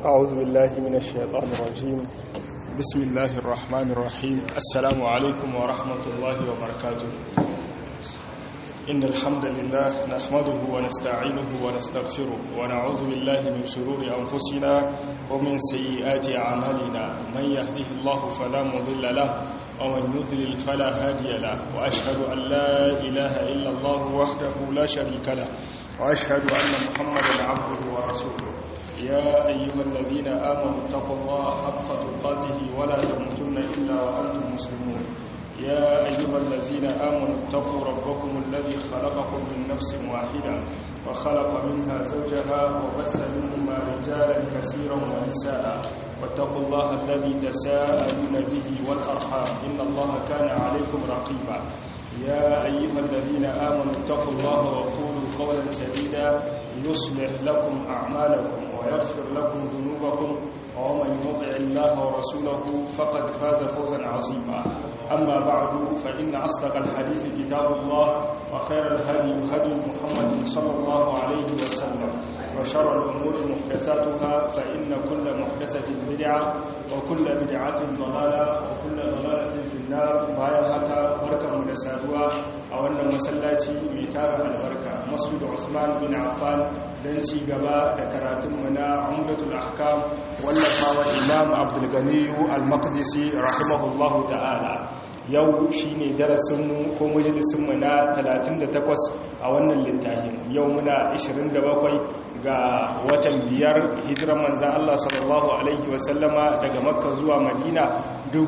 أعوذ بالله من الشيطان الرجيم بسم الله الرحمن الرحيم السلام عليكم ورحمة الله وبركاته إن الحمد لله نحمده ونستعينه ونستغفره ونعوذ بالله من شرور أنفسنا ومن سيئات أعمالنا من يهده الله فلا مضل له ومن يضلل فلا هادي له وأشهد أن لا إله إلا الله وحده لا شريك له وأشهد أن محمدا عبده ورسوله يا أيها الذين آمنوا اتقوا الله حق تقاته ولا تموتن إلا وأنتم مسلمون يا أيها الذين آمنوا اتقوا ربكم الذي خلقكم من نفس واحدة وخلق منها زوجها وبث منهما رجالا كثيرا ونساء واتقوا الله الذي تساءلون به والأرحام إن الله كان عليكم رقيبا يا أيها الذين آمنوا اتقوا الله وقولوا قولا سديدا يصلح لكم أعمالكم ويغفر لكم ذنوبكم ومن يطع الله ورسوله فقد فاز فوزا عظيما أما بعد فإن أصدق الحديث كتاب الله وخير الهدي هدي محمد صلى الله عليه وسلم وشر الأمور محدثاتها فإن كل محدثة بدعة وكل بدعة ضلالة وكل ضلالة في النار بايا هكا بركة مدسادوا أولا مسلاتي ميتار البركة مسجد عثمان بن عفان دنتي قباء دكراتم منا عمدة الأحكام واللفا والإمام عبد الغني المقدسي رحمه الله تعالى yau shi ne darasinmu ko majalisinmu na 38 a wannan littafin yau muna 27 ga watan biyar hijiran manzan Allah sallallahu Alaihi wasallama daga makka zuwa madina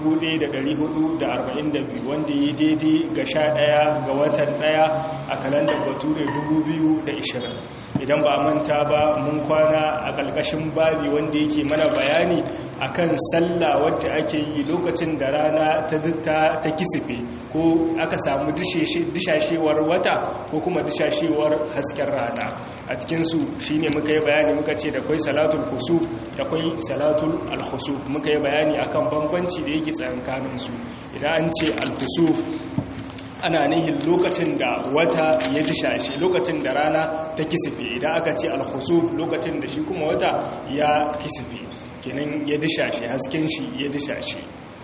1442 wanda yi daidai ga sha ɗaya ga watan ɗaya a kalandar bature 2020 idan ba manta ba mun kwana a ƙalƙashin babi wanda yake mana bayani akan sallah wadda ake yi lokacin da rana ta ta kisife ko aka samu dishashewar wata ko kuma dishashewar hasken rana a cikinsu shi ne muka yi bayani muka ce da kwai salatul kusuf da kwai salatul alkhusuf muka yi bayani akan bambanci da yake tsakankaninsu idan an ce alkhusuf ana nihin lokacin da wata ya dishashe lokacin da rana ta kisife idan aka ce alkhusuf lokacin da shi kuma wata ya kisife kenan ya dishashe hasken shi ya dishashe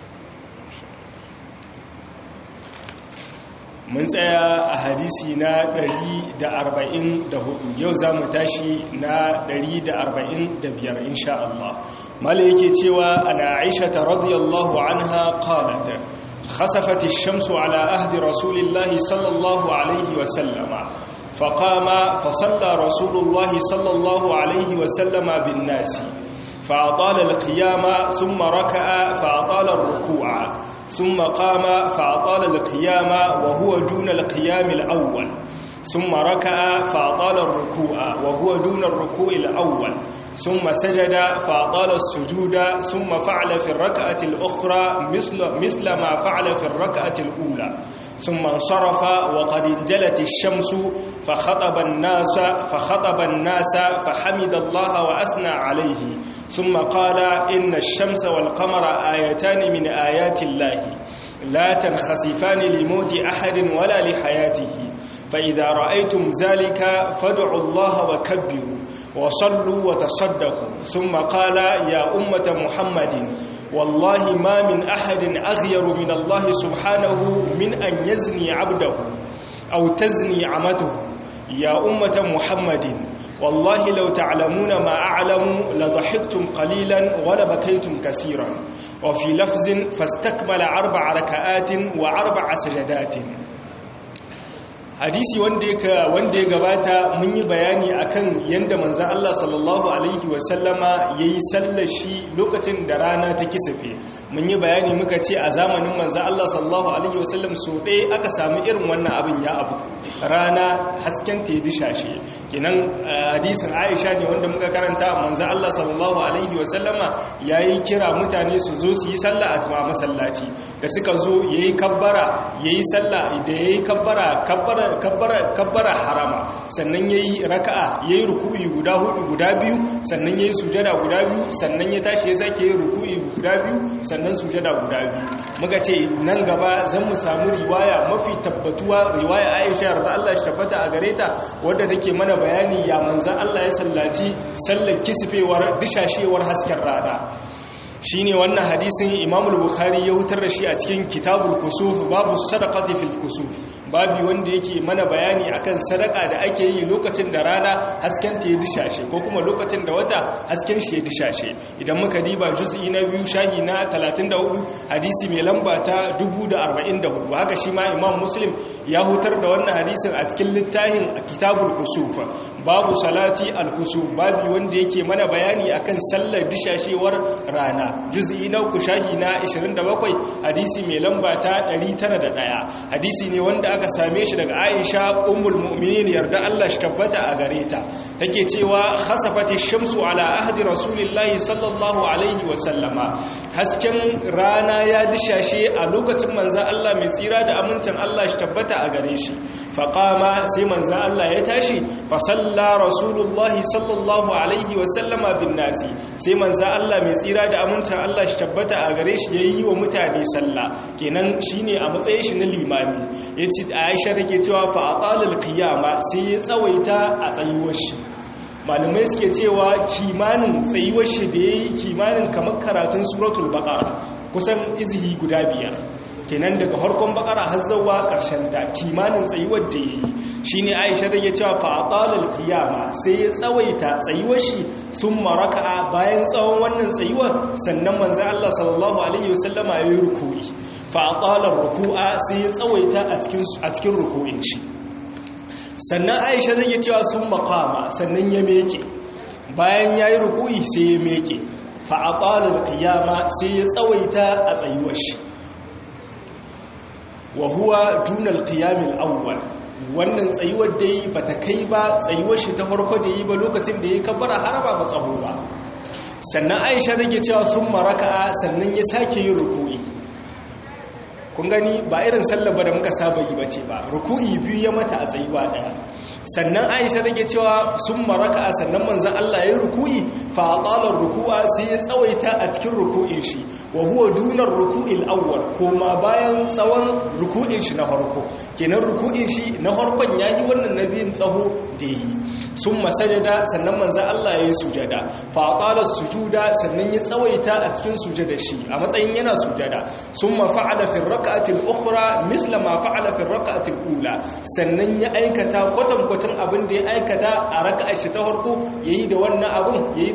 mun tsaya a hadisi na 144 yau za mu tashi na 145 insha Allah mala yake cewa ana aisha ta radiyallahu anha qalat خسفت الشمس على أهد رسول الله صلى الله عليه وسلم فقام فصلى رسول الله صلى الله عليه وسلم بالناس فأطال القيام ثم ركع فأطال الركوع ثم قام فأطال القيام وهو دون القيام الأول ثم ركع فأطال الركوع وهو دون الركوع الأول ثم سجد فأطال السجود ثم فعل في الركعة الأخرى مثل, مثل ما فعل في الركعة الأولى ثم انصرف وقد انجلت الشمس فخطب الناس فخطب الناس فحمد الله وأثنى عليه ثم قال إن الشمس والقمر آيتان من آيات الله لا تنخسفان لموت أحد ولا لحياته فإذا رأيتم ذلك فادعوا الله وكبروا وصلوا وتصدقوا ثم قال يا أمة محمد والله ما من أحد أغير من الله سبحانه من أن يزني عبده أو تزني عمته يا أمة محمد والله لو تعلمون ما أعلم لضحكتم قليلا ولبكيتم كثيرا وفي لفظ فاستكمل أربع ركعات وأربع سجدات hadisi wanda ya gabata mun yi bayani akan yadda manzan Allah sallallahu Alaihi wasallama ya yi sallar shi lokacin da rana ta kisafe mun yi bayani muka ce a zamanin manzan Allah sallallahu Alaihi wasallam so ɗaya aka sami irin wannan abin ya abu rana hasken ta yi dishashe kenan hadisin aisha ne wanda muka karanta manzan Allah sallallahu Alaihi wasallama ya yi kira mutane su zo su yi sallah a masallaci da suka zo ya yi kabbara ya yi sallah da ya yi kabbara kabbara kabbara harama sannan ya yi raka'a ya yi ruku'i guda hudu guda biyu sannan ya yi sujada guda biyu sannan ya tashi ya sake yi ruku'i guda biyu sannan sujada guda biyu muka ce nan gaba zan mu samu riwaya mafi tabbatuwa riwaya Aisha yarda Allah shi tabbata a gare ta wadda take mana bayani ya manzan Allah ya sallaci sallar kisfewar dishashewar hasken rana shine wannan hadisin Imam al-Bukhari ya hutar da shi a cikin Kitabul Kusuf babu sadaqati fil kusuf babu wanda yake mana bayani akan sadaka da ake yi lokacin da rana hasken ta ya dishashe ko kuma lokacin da wata hasken shi ya dishashe idan muka diba juz'i na biyu shahi na 34 hadisi mai lamba ta 1044 haka shi ma Imam Muslim ya hutar da wannan hadisin a cikin littafin Kitabul Kusuf babu salati al-kusuf babu wanda yake mana bayani akan sallar dishashewar rana juz'i na uku shahi na 27 hadisi mai lamba ta 901 hadisi ne wanda aka same shi daga Aisha ummul mu'minin yarda Allah shi tabbata a gare ta take cewa khasafati shamsu ala ahdi rasulillahi sallallahu alaihi wa sallama hasken rana ya dishashe a lokacin manzon Allah mai tsira da amincin Allah shi tabbata a gare shi faqama sai manzon Allah ya tashi fa salla rasulullahi sallallahu alaihi wa sallama bin nasi sai manzon Allah mai tsira da amincin Allah shi tabbata a gare shi yayi wa mutane sallah kenan shine a matsayin shi na limami yace Aisha take cewa fa aqalal qiyama sai ya tsawaita a tsayuwar shi malamai suke cewa kimanin tsayuwar shi da yayi kimanin kamar karatun suratul baqara kusan izihi guda biyar kenan daga harkon bakara har zuwa karshen ta kimanin tsayuwar da yayi shine Aisha take cewa fa aqalal qiyama sai ya tsawaita tsayuwar shi summa raka'a bayan tsawon wannan tsayuwar sannan manzon Allah sallallahu alaihi wasallama yayi ruku'i fa aqalar ruku'a sai ya tsawaita a cikin a cikin ruku'in shi sannan Aisha take cewa summa qama sannan ya meke bayan yayi ruku'i sai ya meke fa aqalal qiyama sai ya tsawaita a tsayuwar shi wa huwa dunal qiyamil awwal wannan tsayuwar da yi bata kai ba tsayuwar shi ta farko da yi ba lokacin da ya kabbara haraba ba tsaho ba sannan Aisha take cewa sun maraka sannan ya sake yin ruku'i kun gani ba irin sallar ba da muka saba yi bace ba ruku'i biyu ya mata a tsayuwa daya sannan Aisha take cewa sun maraka sannan manzon Allah ya ruku'i fa aqala ruku'a sai ya tsawaita a cikin ruku'in shi wa huwa dunar ruku'il awwal kuma bayan tsawon ruku'in shi na farko kenan ruku'in shi na farkon yayi wannan nabiyin tsaho da yi sun masajada sannan manzan Allah ya yi sujada faƙalar sujuda sannan ya tsawaita a cikin sujada shi a matsayin yana sujada sun mafa'ala fin raka'atil ukura misla ma fa'ala fin raka'atil ula sannan ya aikata kwatankwacin abin da ya aikata a raka'ar shi ta farko ya yi da wannan abin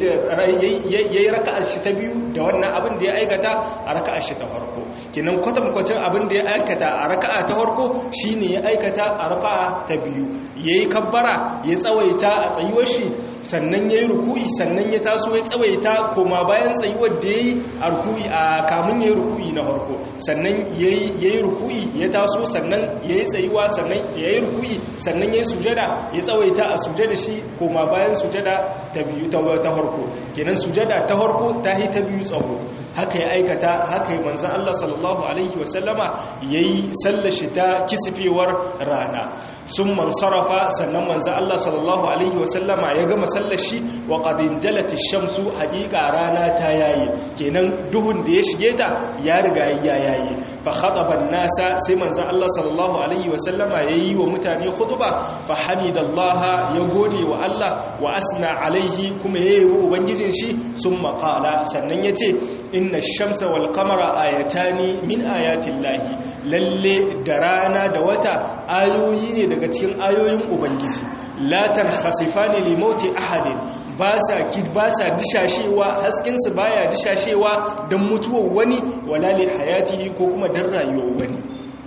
ya yi raka'ar shi ta biyu da wannan abin da ya aikata a raka'ar shi ta farko kinan kwatankwacin abin da ya aikata a raka'a ta farko shine ya aikata a raka'a ta biyu yayi kabbara ya tsawaita a tsayuwar shi sannan ya yi ruku'i sannan ya taso ya tsawaita koma bayan tsayuwar da ya yi a ruku'i a kamun ya yi ruku'i na harko sannan ya yi ruku'i ya taso sannan ya yi tsayuwa sannan ya yi ruku'i sannan ya yi sujada ya tsawaita a sujada shi koma bayan sujada ta biyu ta harko kenan sujada ta harko ta yi ta biyu tsawo haka ya aikata haka yi manzan Allah sallallahu alaihi wasallama ya yi sallashi ta kisifewar rana sun man sarrafa sannan manzan Allah sallallahu alaihi wasallama ya gama sallashi wa qadin jalati shamsu haqiqa rana ta yayi kenan duhun da ya shige ta ya riga ya yayi fa khataba nasa sai manzon Allah sallallahu alaihi wasallama yayi wa mutane khutba fa hamidallaha ya gode wa Allah wa asna alaihi kuma yayi wa ubangijin shi summa qala sannan yace inna ash-shamsa wal qamara ayatani min ayatillahi lalle da rana da wata ayoyi ne daga cikin ayoyin ubangiji la tankhasifani li mauti ahadin ba sa kid ba sa dishashewa haskin su baya dishashewa dan mutuwar wani wala li hayatihi ko kuma dan rayuwar wani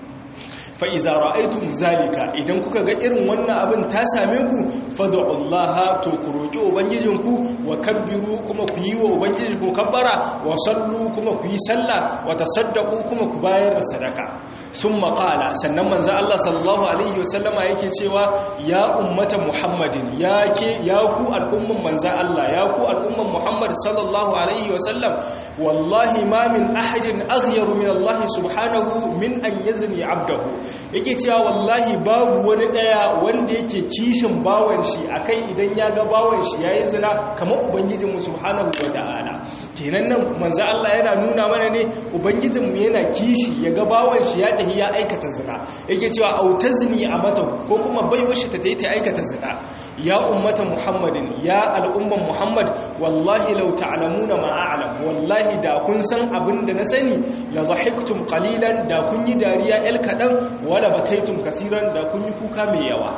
fa iza ra'aytum zalika idan kuka ga irin wannan abin ta same ku fad'ullaha to ku roki ubangijinku wa kabbiru kuma ku yi wa ubangijinku kabbara wa sallu kuma ku yi sallah wa tasaddaqu kuma ku bayar da sadaka sun maƙala sannan manzan Allah sallallahu Alaihi wasallama yake cewa ya ummata Muhammadin ya ke ya ku al'umman manzan Allah ya ku al'umman Muhammad sallallahu Alaihi wasallam wallahi ma min ahadin aghyaru min Allah subhanahu min an yazni abdahu yake cewa wallahi babu wani daya wanda yake kishin bawan shi akai idan ya ga bawan shi yayi zina kamar ubangijinmu subhanahu wa ta'ala kenan nan manzan Allah yana nuna mana ne ubangijinmu yana kishi ya ga bawan shi ya tahi ya aikata zina yake cewa autazni a mata ko kuma baiwar shi ta tayi ta aikata zina ya ummata muhammadin ya al'umman muhammad wallahi law ta'lamuna ma a'lam wallahi da kun san abin da na sani la dhahiktum qalilan da kun yi dariya el kadan wala bakaitum kaseeran da kun yi kuka mai yawa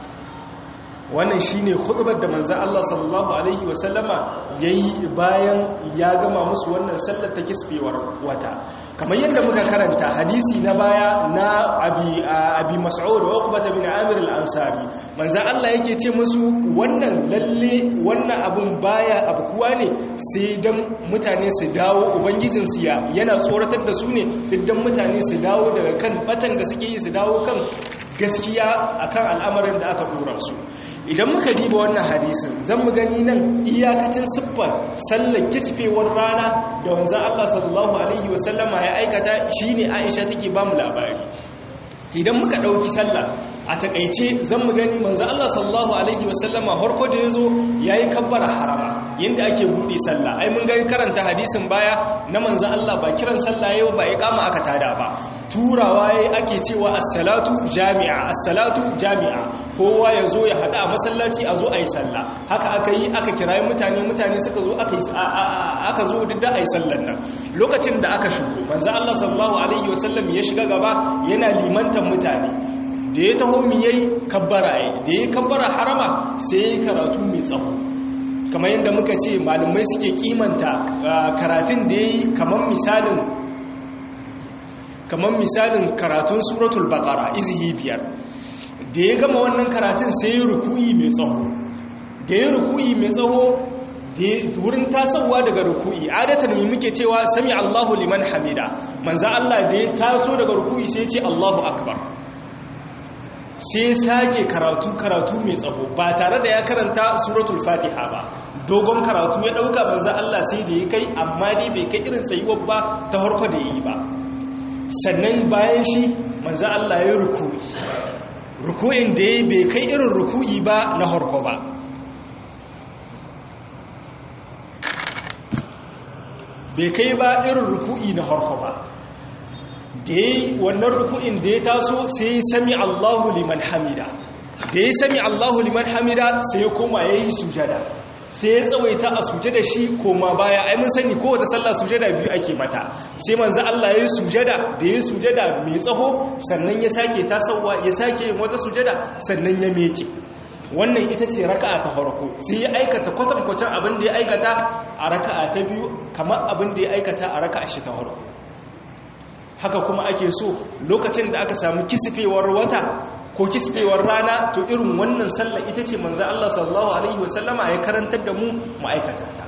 wannan shine khutbar da manzo Allah sallallahu alaihi wasallama yayi bayan ya gama musu wannan sallar ta kisfewar wata kamar yadda muka karanta hadisi na baya na abi abi mas'ud wa uqbah bin amir al-ansari manzo Allah yake ce musu wannan lalle wannan abun baya abkuwa ne sai dan mutane su dawo ubangijin su ya yana tsoratar da su ne diddan mutane su dawo daga kan batan da suke yi su dawo kan gaskiya akan al'amarin da aka dora su idan muka diba wannan hadisin zan mu gani nan iyakacin siffar sallar kisfewar rana da wanzan Allah sallallahu alaihi wasallama ya aikata shine Aisha take ba mu labari idan muka dauki sallah a takaice zan mu gani manzo Allah sallallahu alaihi wasallama harko da yazo yayi kabbara harama yanda ake budi sallah ai mun ga karanta hadisin baya na manzo Allah ba kiran sallah yau ba iqama aka tada ba turawa yayi ake cewa as-salatu jami'a as-salatu jami'a kowa yazo ya hada a masallaci a zo ayi sallah haka aka yi aka kirayi mutane mutane suka zo aka yi aka zo duk da ayi sallar nan lokacin da aka shigo manzo Allah sallallahu alaihi wasallam ya shiga gaba yana limantan mutane da ya taho mi yayi kabbara yayi da ya kabbara harama sai yayi karatu mai tsawo kamar yadda muka ce malumai suke kimanta karatun da yayi kamar misalin kamar misalin karatun suratul baqara izihi biyar da ya gama wannan karatun sai ya ruku'i mai tsawo da ya ruku'i mai tsawo wurin tasowa daga ruku'i adatan mai muke cewa sami Allahu liman hamida manza Allah da ya taso daga ruku'i sai ce Allahu akbar sai sake karatu karatu mai tsaho ba tare da ya karanta suratul fatiha ba dogon karatu ya dauka manza Allah sai da ya kai amma dai bai kai irin tsayuwar ba ta harko da yi ba sannan bayan shi manza Allah ya ruku'i ruku'in da ya bai kai irin ruku'i ba na harko ba bai kai ba irin ruku'i na harko ba da ya wannan ruku'in da ya taso sai ya sami Allahu liman hamida da ya sami Allahu liman hamida sai ya koma ya yi sujada sai ya tsawaita a sujada shi koma baya ai mun sani kowace sallah sujada biyu ake mata sai manzo Allah ya yi sujada da ya yi sujada mai tsaho sannan ya sake tasowa ya sake yin wata sujada sannan ya meke wannan ita ce raka'a ta farko sai ya aikata kwatankwacin abin da ya aikata a raka'a ta biyu kamar abin da ya aikata a raka'a shi ta farko haka kuma ake so lokacin da aka samu kisfewar wata ko kisfewar rana to irin wannan sallah ita ce manzo Allah sallallahu alaihi wasallama ya karantar da mu ma'aikata ta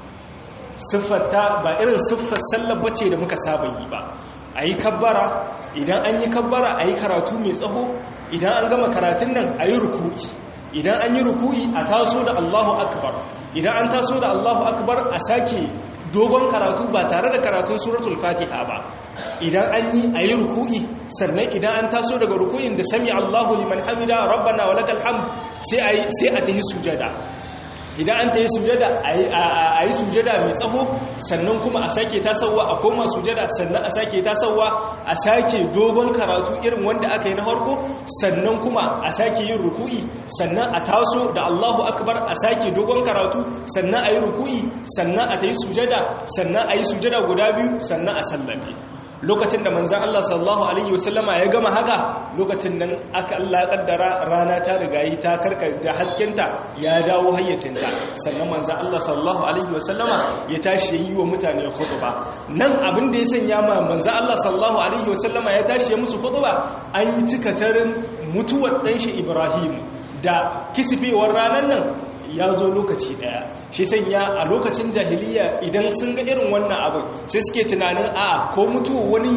siffarta ba irin siffar sallar bace da muka saba yi ba ayi kabbara idan an yi kabbara ayi karatu mai tsaho idan an gama karatun nan ayi ruku'i idan an yi ruku'i a taso da Allahu akbar idan an taso da Allahu akbar a sake dogon karatu ba tare da karatun suratul fatiha ba idan an yi a yi ruku'i sannan idan an taso daga ruku'in da sami allahu liman hamida rabbana wa lakal hamd sai a ta yi sujada idan an ta yi sujada a yi sujada mai tsaho sannan kuma a sake tasowa a koma sujada sannan a sake tasowa a sake dogon karatu irin wanda aka yi na harko sannan kuma a sake yin ruku'i sannan a taso da allahu akbar a sake dogon karatu sannan a yi ruku'i sannan a ta yi sujada sannan a yi sujada guda biyu sannan a sallame lokacin da manzan Allah sallallahu Alaihi wasallama ya gama haka lokacin nan aka Allah kaddara rana ta rigayi ta karka da haskenta ya dawo hayyacinta sannan manzan Allah sallallahu Alaihi wasallama ya tashi yi wa mutane khutba nan abin da ya sanya ma manzan Allah sallallahu Alaihi wasallama ya tashi musu khutba an yi cika tarin mutuwar ɗanshi Ibrahim da kisifewar ranar nan ya zo lokaci daya shi sanya a lokacin jahiliya idan sun ga irin wannan abin sai suke tunanin a ko mutuwa wani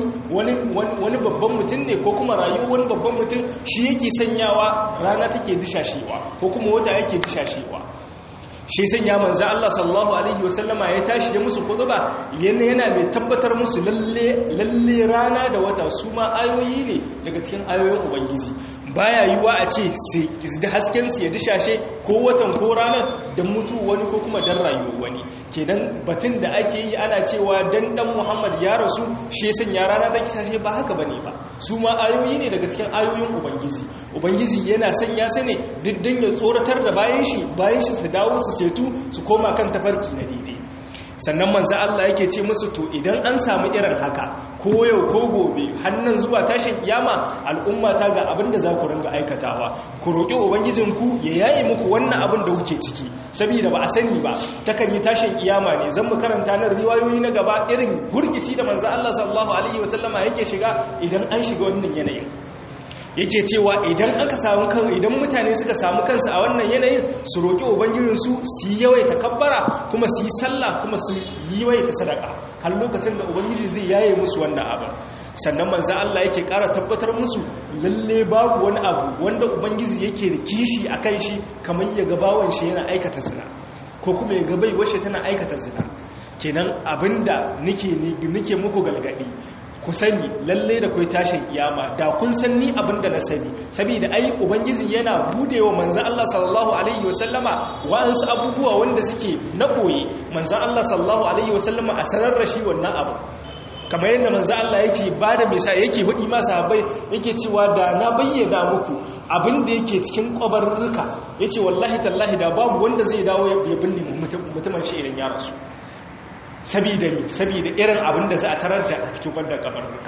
wani babban mutum ne ko kuma rayuwar wani babban mutum shi yake sanyawa rana take dishashewa ko kuma wata yake dishashewa shi sanya manzo Allah sallallahu alaihi wasallama ya tashi da musu khutba yana yana mai tabbatar musu lalle lalle rana da wata su ma ayoyi ne daga cikin ayoyin ubangiji baya yiwa a ce sai da hasken su ya dishashe ko watan ko ranar dan mutu wani ko kuma dan rayuwar wani kenan batun da ake yi ana cewa dan dan Muhammad ya rasu shi sanya rana da dishashe ba haka bane ba su ma ayoyi ne daga cikin ayoyin ubangiji ubangiji yana sanya su ne diddan ya tsoratar da bayan shi bayan shi su dawo su ceto su koma kan tafarki na daidai sannan manzo Allah yake ce musu to idan an samu irin haka ko yau ko gobe hannan zuwa tashin kiyama al'umma ta ga abin da za ku ringa aikatawa ku roƙi ubangijinku ya yaye muku wannan abin da kuke ciki saboda ba a sani ba takan yi tashin kiyama ne zan mu karanta nan riwayoyi na gaba irin gurgici da manzo Allah sallallahu alaihi wasallama yake shiga idan an shiga wannan yanayin yake cewa idan aka samu kan idan mutane suka samu kansu a wannan yanayin su roƙi ubangijinsu su yi yawaita kabbara kuma su yi sallah kuma su yi yawaita sadaka har lokacin da ubangiji zai yaye musu wannan abin sannan manzo Allah yake ƙara tabbatar musu lalle babu wani abu wanda ubangiji yake da kishi akan shi kamar ya ga bawan shi yana aikata zina ko kuma ya ga bai washe tana aikata zina kenan abinda nake nake muku galgadi ku sani lalle da kai tashin kiyama da kun san ni abinda na sani saboda ai ubangiji yana budewa manzo Allah sallallahu alaihi wasallama wa'ansu abubuwa wanda suke na koyi manzo Allah sallallahu alaihi wasallama a sanar da shi wannan abu kamar yadda manzo Allah yake bada misali yake hudi ma sahabbai yake cewa da na bayyana muku abin da yake cikin kwabarruka yace wallahi tallahi da babu wanda zai dawo ya binne mutumin shi idan ya rasu sabida mi sabida irin abin da za a tarar da a cikin wannan kabarruka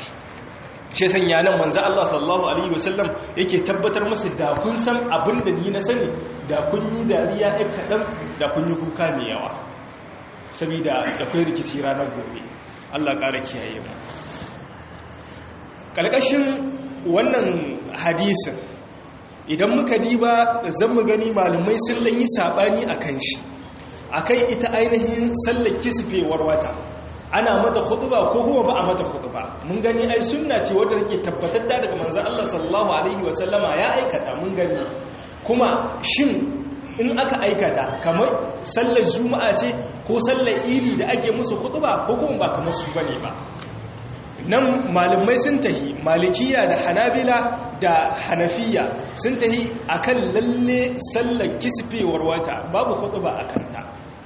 shi sanya nan manzo Allah sallallahu alaihi wasallam yake tabbatar musu da kun san abin da ni na sani da kun yi dariya ɗan kaɗan da kun yi kuka mai yawa sabida da kai rikici ranar gobe Allah ƙara kiyaye mu ƙalƙashin wannan hadisin idan muka diba zan mu gani malamai sun ɗanyi saɓani a kan shi akan ita ainihin sallar kisfewar wata ana mata khutba ko kuma ba a mata khutba mun gani ai sunna ce wadda take tabbatar da daga manzon Allah sallallahu alaihi wa sallama ya aikata mun gani kuma shin in aka aikata kamar sallar juma'a ce ko sallar idi da ake musu khutba ko kuma ba kamar su bane ba nan malamai sun tahi malikiya da hanabila da hanafiya sun tahi akan lalle sallar kisfewar wata babu khutba akan ta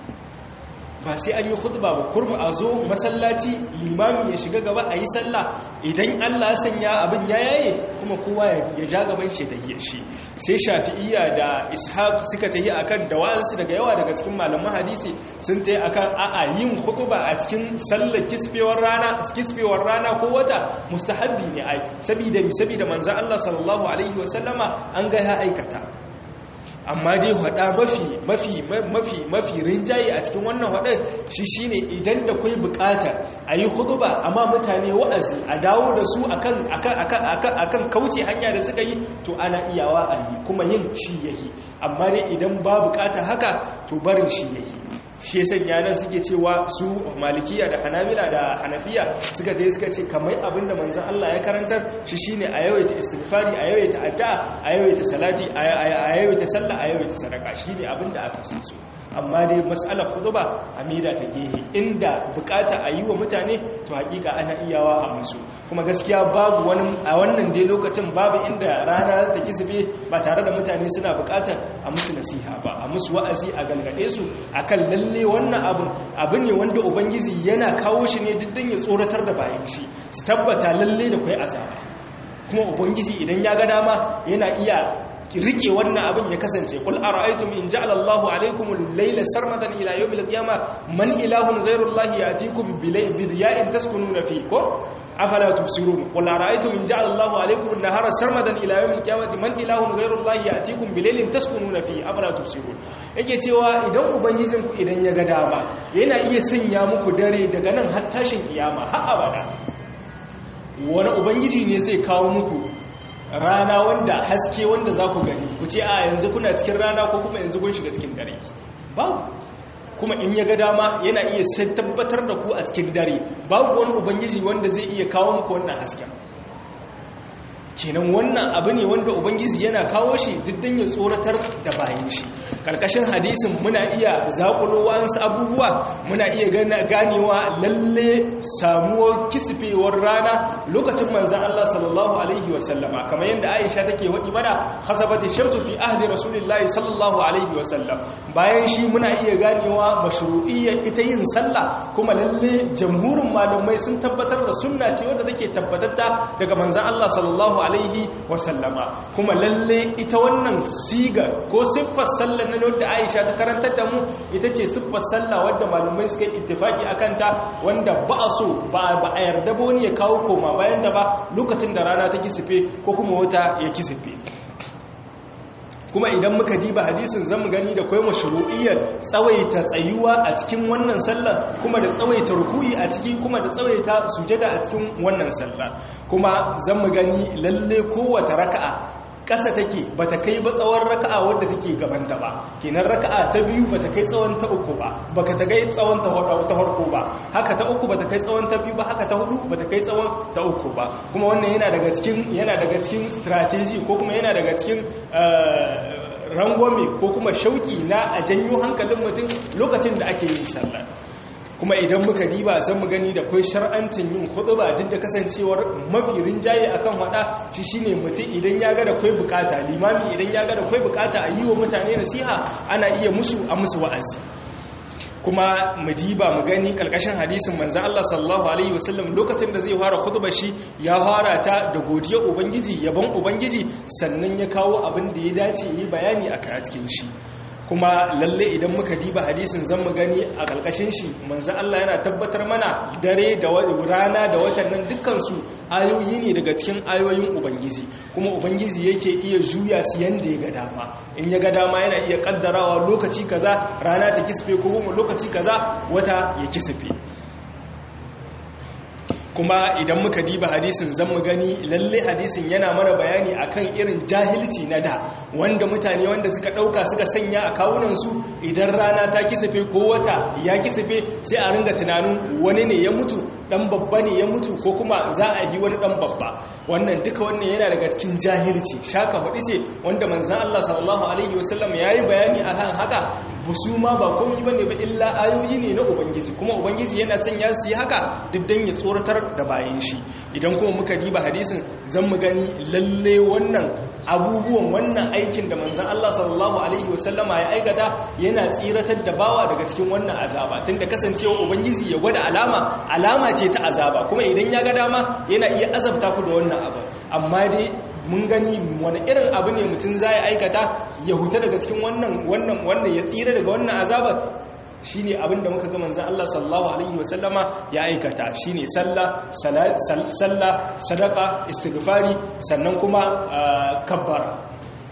ba sai an yi khutba ba kurmu a zo masallaci limami ya shiga gaba a yi sallah idan Allah sanya abin ya yaye kuma kowa ya ja gaban shi ta yi shi sai shafi'iyya da ishaq suka tayi akan da wa'ansu daga yawa daga cikin malaman hadisi sun tayi akan a'a yin khutba a cikin sallar kisfewar rana kisfewar rana ko wata mustahabbi ne ai saboda saboda manzon Allah sallallahu alaihi wasallama an ga ya aikata amma dai hada mafi mafi mafi mafi rinjaye a cikin wannan hadar shi shine idan da kai bukatar ayi huduba amma mutane wa'azi a dawo da su akan akan akan akan kauce hanya da suka yi to ana iyawa a yi kuma yin shi yayi amma dai idan ba bukatar haka to barin shi yayi shi ya sanya nan suke cewa su malikiya da hanabila da hanafiya suka ta suka ce kamar abinda manzan Allah ya karantar shi shine a yawaita istighfari a yawaita addu'a a yawaita salati a yawaita sallah a yawaita sadaka shine abinda aka so su amma dai mas'alar khutba amira ta gehe inda bukata a yi wa mutane to hakika ana iyawa a musu kuma gaskiya babu wani a wannan dai lokacin babu inda rana ta kisbe ba tare da mutane suna bukatar a musu nasiha ba a musu wa'azi a galgade su akan lalle lalle wannan abin abu ne wanda ubangiji yana kawo shi ne diddan ya tsoratar da bayan shi su tabbata lalle da kwai azaba kuma ubangiji idan ya ga dama yana iya rike wannan abin ya kasance kul ara'aytum in ja'ala Allahu alaykum al-layla sarmadan ila yawm al-qiyamah man ilahun ghayru Allah ya'tikum bi diya'in taskununa fi ko afala tubsirun qul ara'aytum in ja'ala Allahu alaykum an-nahara sarmadan ila yawm al-qiyamati man ilahun ghayru Allah ya'tikum bi laylin taskununa fi afala tubsirun yake cewa idan ubangijin ku idan ya ga dama yana iya sanya muku dare daga nan har tashin kiyama har abada wani ubangiji ne zai kawo muku rana wanda haske wanda za ku gani ku ce a yanzu kuna cikin rana ko kuma yanzu kun shiga cikin dare babu kuma in ya ga dama yana iya sai tabbatar da ku a cikin dare babu wani ubangiji wanda zai iya kawo muku wannan hasken kenan wannan abu ne wanda ubangiji yana kawo shi diddan ya tsoratar da bayan shi karkashin hadisin muna iya zakulo wasu abubuwa muna iya ganewa lalle samuwar kisfewar rana lokacin manzan Allah sallallahu alaihi wasallama kamar yadda Aisha take wadi mana hasabati shamsu fi ahdi rasulillahi sallallahu alaihi wasallam bayan shi muna iya ganewa mashru'iyyar ita yin sallah kuma lalle jamhurin malamai sun tabbatar da sunna ce wadda take tabbatatta daga manzan Allah sallallahu alaihi wasallama kuma lalle ita wannan sigar ko siffar sallar na wadda Aisha ta karantar da mu ita ce siffar sallah wadda malamai suka yi ittifaki akan ta wanda ba a so ba ba a yarda ba wani ya kawo koma bayan da ba lokacin da rana ta kisife ko kuma wata ya kisife kuma idan muka diba hadisin zamu gani da kai mashru'iyyar tsawaita tsayuwa a cikin wannan sallah kuma da tsawaita ruku'i a ciki kuma da tsawaita sujada a cikin wannan sallah kuma zamu gani lalle kowace raka'a ƙasa take ba ta kai ba tsawon raka'a wadda take gabanta ba kenan raka'a ta biyu ba ta kai tsawon ta uku ba ba ka ta kai tsawon ta farko ba haka ta uku ba ta kai tsawon ta biyu ba haka ta hudu ba ta kai tsawon ta uku ba kuma wannan yana daga cikin yana daga cikin strategy ko kuma yana daga cikin rangwame ko kuma shauki na a janyo hankalin mutum lokacin da ake yin sallah kuma idan muka diba zan mu gani da kai shar'antin yin ba duk da kasancewar mafi rinjaye akan hada shi shine mutum idan ya ga da kai bukata limami idan ya ga da kai bukata a yi wa mutane nasiha ana iya musu a musu wa'azi kuma mu diba mu gani kalkashin hadisin manzon Allah sallallahu alaihi wasallam lokacin da zai fara khutbar shi ya fara ta da godiya ubangiji yabon ubangiji sannan ya kawo abin da ya dace yi bayani a cikin shi kuma lalle idan muka diba hadisin zan mu gani a ƙarƙashin shi manzan Allah yana tabbatar mana dare da rana da watan nan dukkansu ayoyi ne daga cikin ayoyin ubangiji kuma ubangiji yake iya juya su yanda ya ga dama in ya ga dama yana iya kaddarawa lokaci kaza rana ta kisfe ko kuma lokaci kaza wata ya kisfe kuma idan muka diba hadisin zan mu gani lalle hadisin yana mana bayani akan irin jahilci na da wanda mutane wanda suka dauka suka sanya a kawunansu idan rana ta kisafe ko wata ya kisafe sai a ringa tunanin wani ne ya mutu dan babba ne ya mutu ko kuma za a yi wani dan babba wannan duka wannan yana daga cikin jahilci shaka hudu ce wanda manzon Allah sallallahu alaihi wasallam yayi bayani akan haka busu ma ba komai bane ba illa ayoyi ne na ubangiji kuma ubangiji yana sanya su yi haka duk dan ya tsoratar da bayan shi idan kuma muka diba hadisin zan mu gani lalle wannan abubuwan wannan aikin da manzon Allah sallallahu alaihi wasallama ya aikata yana tsiratar da bawa daga cikin wannan azaba tunda kasancewa ubangiji ya gwada alama alama ce ta azaba kuma idan ya ga dama yana iya azabta ku da wannan abu amma dai mun gani wani irin abu ne mutum za ya aikata ya huta daga cikin wannan wannan wannan ya tsira daga wannan azabar shine abinda muka ga manzon Allah sallallahu alaihi wasallama ya aikata shine sallah sallah sadaka istighfari sannan kuma kabbara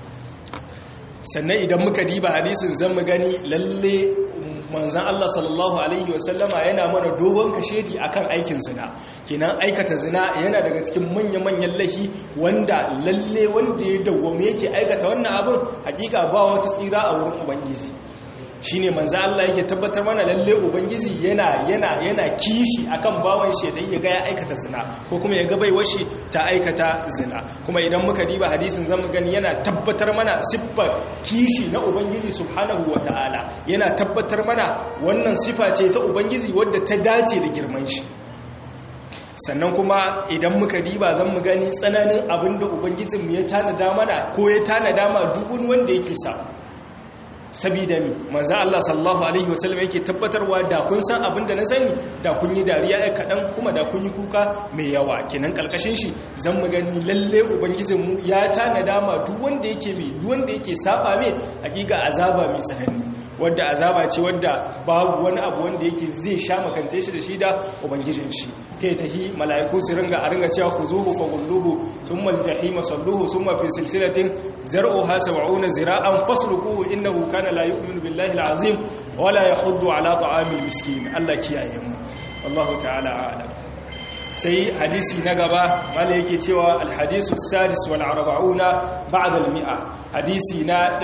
sannan idan muka diba hadisin zan mu gani lalle manzan Allah sallallahu Alaihi wasallama yana mana dogon kashedi akan aikin zina kenan aikata zina yana daga cikin manya-manyan lahi wanda lalle wanda ya dawwame yake aikata wannan abin hakika ba wata tsira a wurin ubangiji shine manzo Allah yake tabbatar mana lalle ubangiji yana yana yana kishi akan bawan shi da ya ga ya aikata zina ko kuma ya ga baiwar shi ta aikata zina kuma idan muka diba hadisin zamu gani yana tabbatar mana siffar kishi na ubangiji subhanahu wataala yana tabbatar mana wannan sifa ce ta ubangiji wadda ta dace da girman shi sannan kuma idan muka diba zan mu gani tsananin abinda ubangijinmu ya tanada mana ko ya tanada ma dubun wanda yake sa sabida mi manzo Allah sallallahu alaihi wasallam yake tabbatarwa da kun san abin da na sani da kun yi dariya ai kadan kuma da kun yi kuka mai yawa kenan kalkashin shi zan mu gani lalle ubangijin mu ya tanada ma duk wanda yake mai duk wanda yake saba mai hakika azaba mai tsanani wadda azaba ce wadda babu wani abu wanda yake zai sha makance shi da shi da ubangijin shi kai tahi mala'iku su ringa a ringa cewa khuzuhu fa gulluhu thumma al-jahima salluhu thumma fi silsilatin zar'uha 70 zira'an fasluquhu innahu kana la yu'minu billahi al-azim wa la yahuddu ala ta'amil miskin Allah kiyaye mu wallahu ta'ala a'lam sai hadisi na gaba mala yake cewa alhadisu sadis wal arba'una ba'da al mi'a hadisi na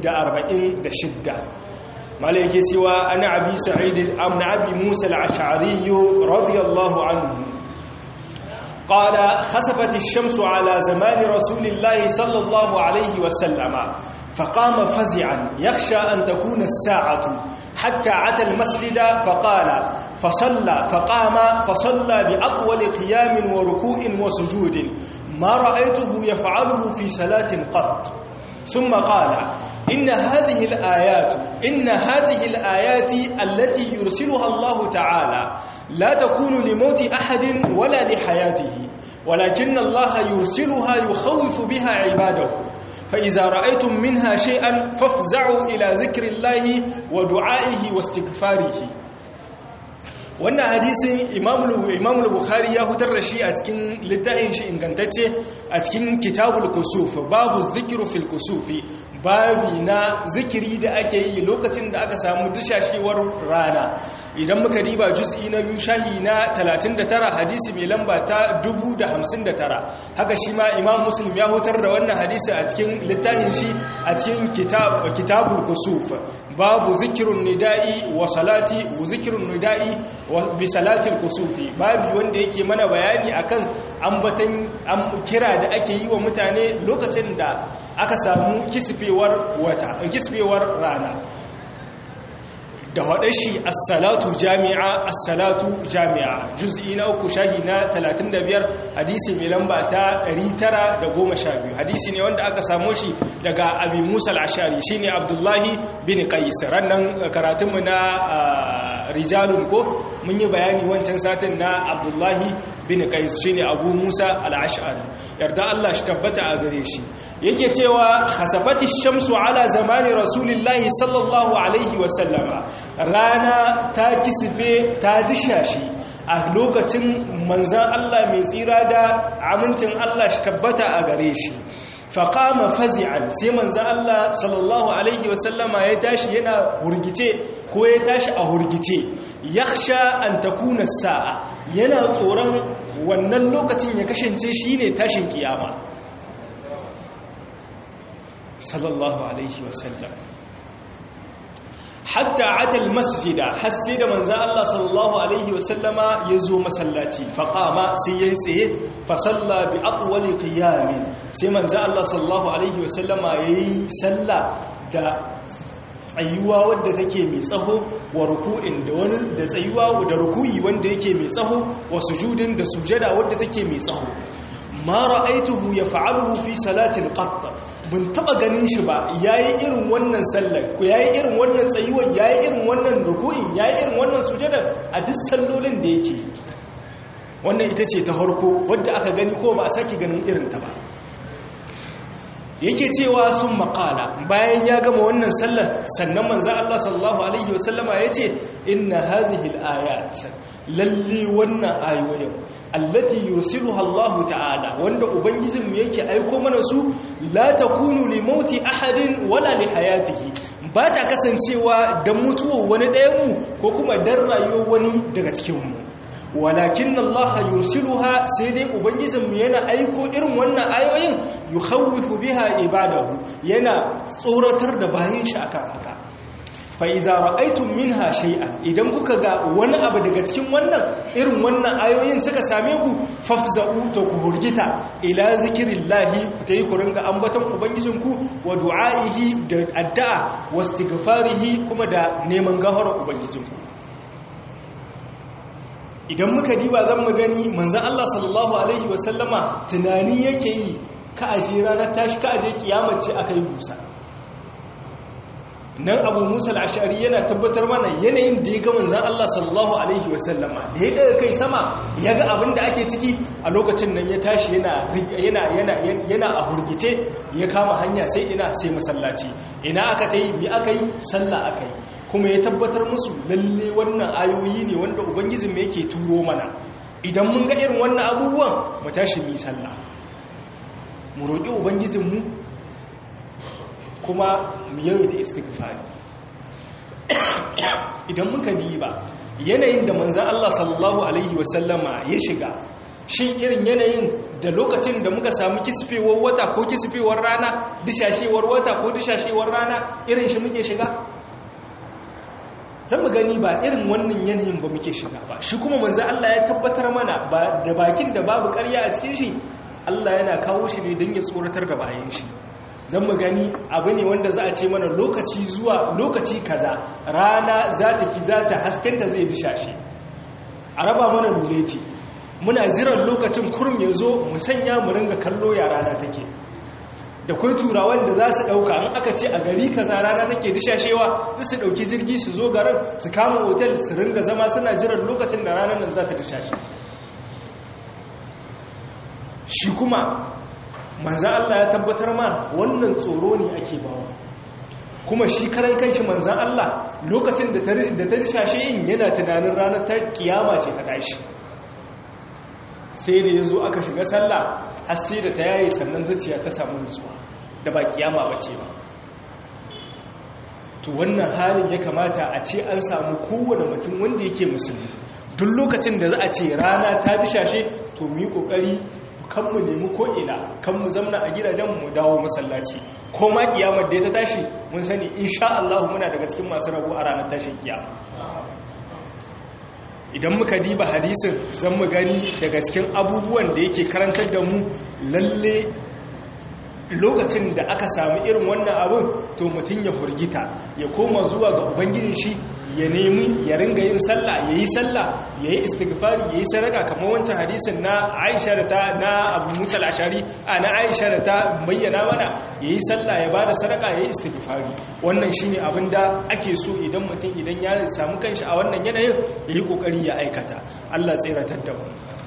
146 mala yake cewa ana abi sa'id amna abi musa al-ash'ari radiyallahu anhu قال خسفت الشمس على زمان رسول الله صلى الله عليه وسلم فقام فزعا يخشى أن تكون الساعة حتى عتى المسجد فقال فصلى فقام فصلى بأطول قيام وركوع وسجود ما رأيته يفعله في صلاة قط ثم قال إن هذه الآيات إن هذه الآيات التي يرسلها الله تعالى لا تكون لموت أحد ولا لحياته ولكن الله يرسلها يخوف بها عباده فإذا رأيتم منها شيئا فافزعوا إلى ذكر الله ودعائه واستغفاره wannan hadisin imamul bukhari ya hutar da shi a cikin littafin shi ingantacce a cikin kitabul kusuf babu zikiru fil kusufi babi na zikiri da ake yi lokacin da aka samu dushashewar rana idan muka riba juz'i na biyu shahi na 39 hadisi mai lamba ta 1059 haka shi ma imam muslim ya hutar da wannan hadisi a cikin littafin shi a cikin kitabul kusuf babu zikirun nida'i wa salati wa zikirun nida'i wa bi salatil kusufi babu wanda yake mana bayani akan ambatan kira da ake yi wa mutane lokacin da aka samu kisfewar wata kisfewar rana da haɗe shi assalatu jami'a assalatu jami'a juz'i na uku shahi na 35 hadisi mai lamba ta 912 hadisi ne wanda aka samo shi daga abi musa al-ashari shine abdullahi bin qais rannan karatunmu na rijalun ko mun yi bayani wancan satin na abdullahi bin qais shine abu musa al-ash'ari yarda Allah shi tabbata a gare shi yake cewa khasafati shamsu ala zamani rasulillahi sallallahu alaihi wa sallama rana ta kisfe ta dishashi a lokacin manzan Allah mai tsira da amincin Allah shi tabbata a gare shi faƙama fazi'an sai manzan Allah sallallahu Alaihi wasallama ya tashi yana hurgice ko ya tashi a hurgice ya sha an takuna sa'a yana tsoron wannan lokacin ya kasance shi ne tashin kiyama sallallahu Alaihi wasallam hatta atal masjida har sai da manzan Allah sallallahu alaihi wasallama ya zo masallaci faƙama sai ya tsaye fasalla bi aqwali qiyamin sai manzan Allah sallallahu alaihi wasallama yayi salla da tsayuwa wadda take mai tsaho wa ruku'in da wani da tsayuwa da ruku'i wanda yake mai tsaho wa sujudin da sujada wadda take mai tsaho ma ra'aituhu yaf'aluhu fi salatin qatt bin taba ganin shi ba yayi irin wannan sallar ko yayi irin wannan tsayuwar yayi irin wannan ruku'in yayi irin wannan sujada a duk sallolin da yake wannan ita ce ta harko wadda aka gani ko ba a sake ganin irin ta ba yake cewa sun makala bayan ya gama wannan sallar sannan manzan Allah sallallahu Alaihi wasallama ya ce inna hazihil ayat lalle wannan ayoyin allati yusiluha Allah ta'ala wanda ubangijinmu yake aiko mana su la takunu li mauti ahadin wala li hayatihi ba ta kasancewa dan mutuwar wani ɗayanmu ko kuma dan rayuwar wani daga cikinmu walakin Allah yursiluha sai dai ubangijinmu yana aiko irin wannan ayoyin yukhawwifu biha ibadahu yana tsoratar da bayin shi akan haka fa idza ra'aytum minha shay'an idan kuka ga wani abu daga cikin wannan irin wannan ayoyin suka same ku fafza'u to ku hurgita ila zikrillahi ku tayi ku ringa ambaton ubangijinku wa du'a'ihi da addu'a wastighfarihi kuma da neman gafarar ubangijinku idan muka diba zan mu gani manzan Allah sallallahu Alaihi wasallama tunani yake yi ka aje ranar tashi ka aje kiyamace aka yi busa nan abu musa al'ashari yana tabbatar mana yanayin da ya ga manzan Allah sallallahu Alaihi wasallama da ya daga kai sama ya ga abin da ake ciki a lokacin nan ya tashi yana a hurgice ya kama hanya sai ina sai masallaci ina aka ta yi bi aka yi sallah aka yi kuma ya tabbatar musu lalle wannan ayoyi ne wanda ubangijin mai yake turo mana idan mun ga irin wannan abubuwan mu tashi mu sallah mu roƙi ubangijinmu kuma mu yawaita istighfari idan muka diba yanayin da manzan Allah sallallahu alaihi wasallama ya shiga shin irin yanayin da lokacin da muka samu kisfewar wata ko kisfewar rana dishashewar wata ko dishashewar rana irin shi muke shiga zan mu gani ba irin wannan yanayin ba muke shiga ba shi kuma manzo Allah ya tabbatar mana ba da bakin da babu ƙarya a cikin shi Allah yana kawo shi ne don ya tsoratar da bayan shi zan mu gani abu ne wanda za a ce mana lokaci zuwa lokaci kaza rana za ta ki za ta hasken da zai dishashe a raba mana ruleti muna jiran lokacin kurum ya zo mu sanya mu ringa kallo ya rana take da kwai turawan da za su ɗauka an aka ce a gari kaza rana take dishashewa za su ɗauki jirgi su zo garin su kama otel su ringa zama suna jiran lokacin da ranar nan za ta dishashe shi kuma manzan Allah ya tabbatar ma wannan tsoro ne ake bawa kuma shi karan kanshi manzan Allah lokacin da ta dishashe yin yana tunanin ranar ta kiyama ce ta tashi sai da ya zo aka shiga sallah har sai da ta yaye sannan zuciya ta samu nutsuwa da ba kiyama ba ce ba to wannan halin ya kamata a ce an samu kowane mutum wanda yake musulmi duk lokacin da za a ce rana ta dishashe to mu yi kokari kan mu nemi ko'ina kan mu zamna a gidajen mu dawo masallaci ko ma kiyamar da ya ta tashi mun sani insha Allah muna daga cikin masu rabu a ranar tashin kiyama idan muka diba hadisin zan mu gani daga cikin abubuwan da yake karantar da mu lalle lokacin da aka sami irin wannan abin to mutum ya hurgita ya koma zuwa ga ubangijin shi ya nemi ya ringa yin sallah ya yi sallah ya yi istighfari ya yi sadaka kamar wancan hadisin na aisha da ta na abu musa al'ashari a na aisha da ta bayyana mana ya yi sallah ya ba da sadaka ya yi istighfari wannan shine abin da ake so idan mutum idan ya samu kanshi a wannan yanayin ya yi kokari ya aikata allah tseratar da mu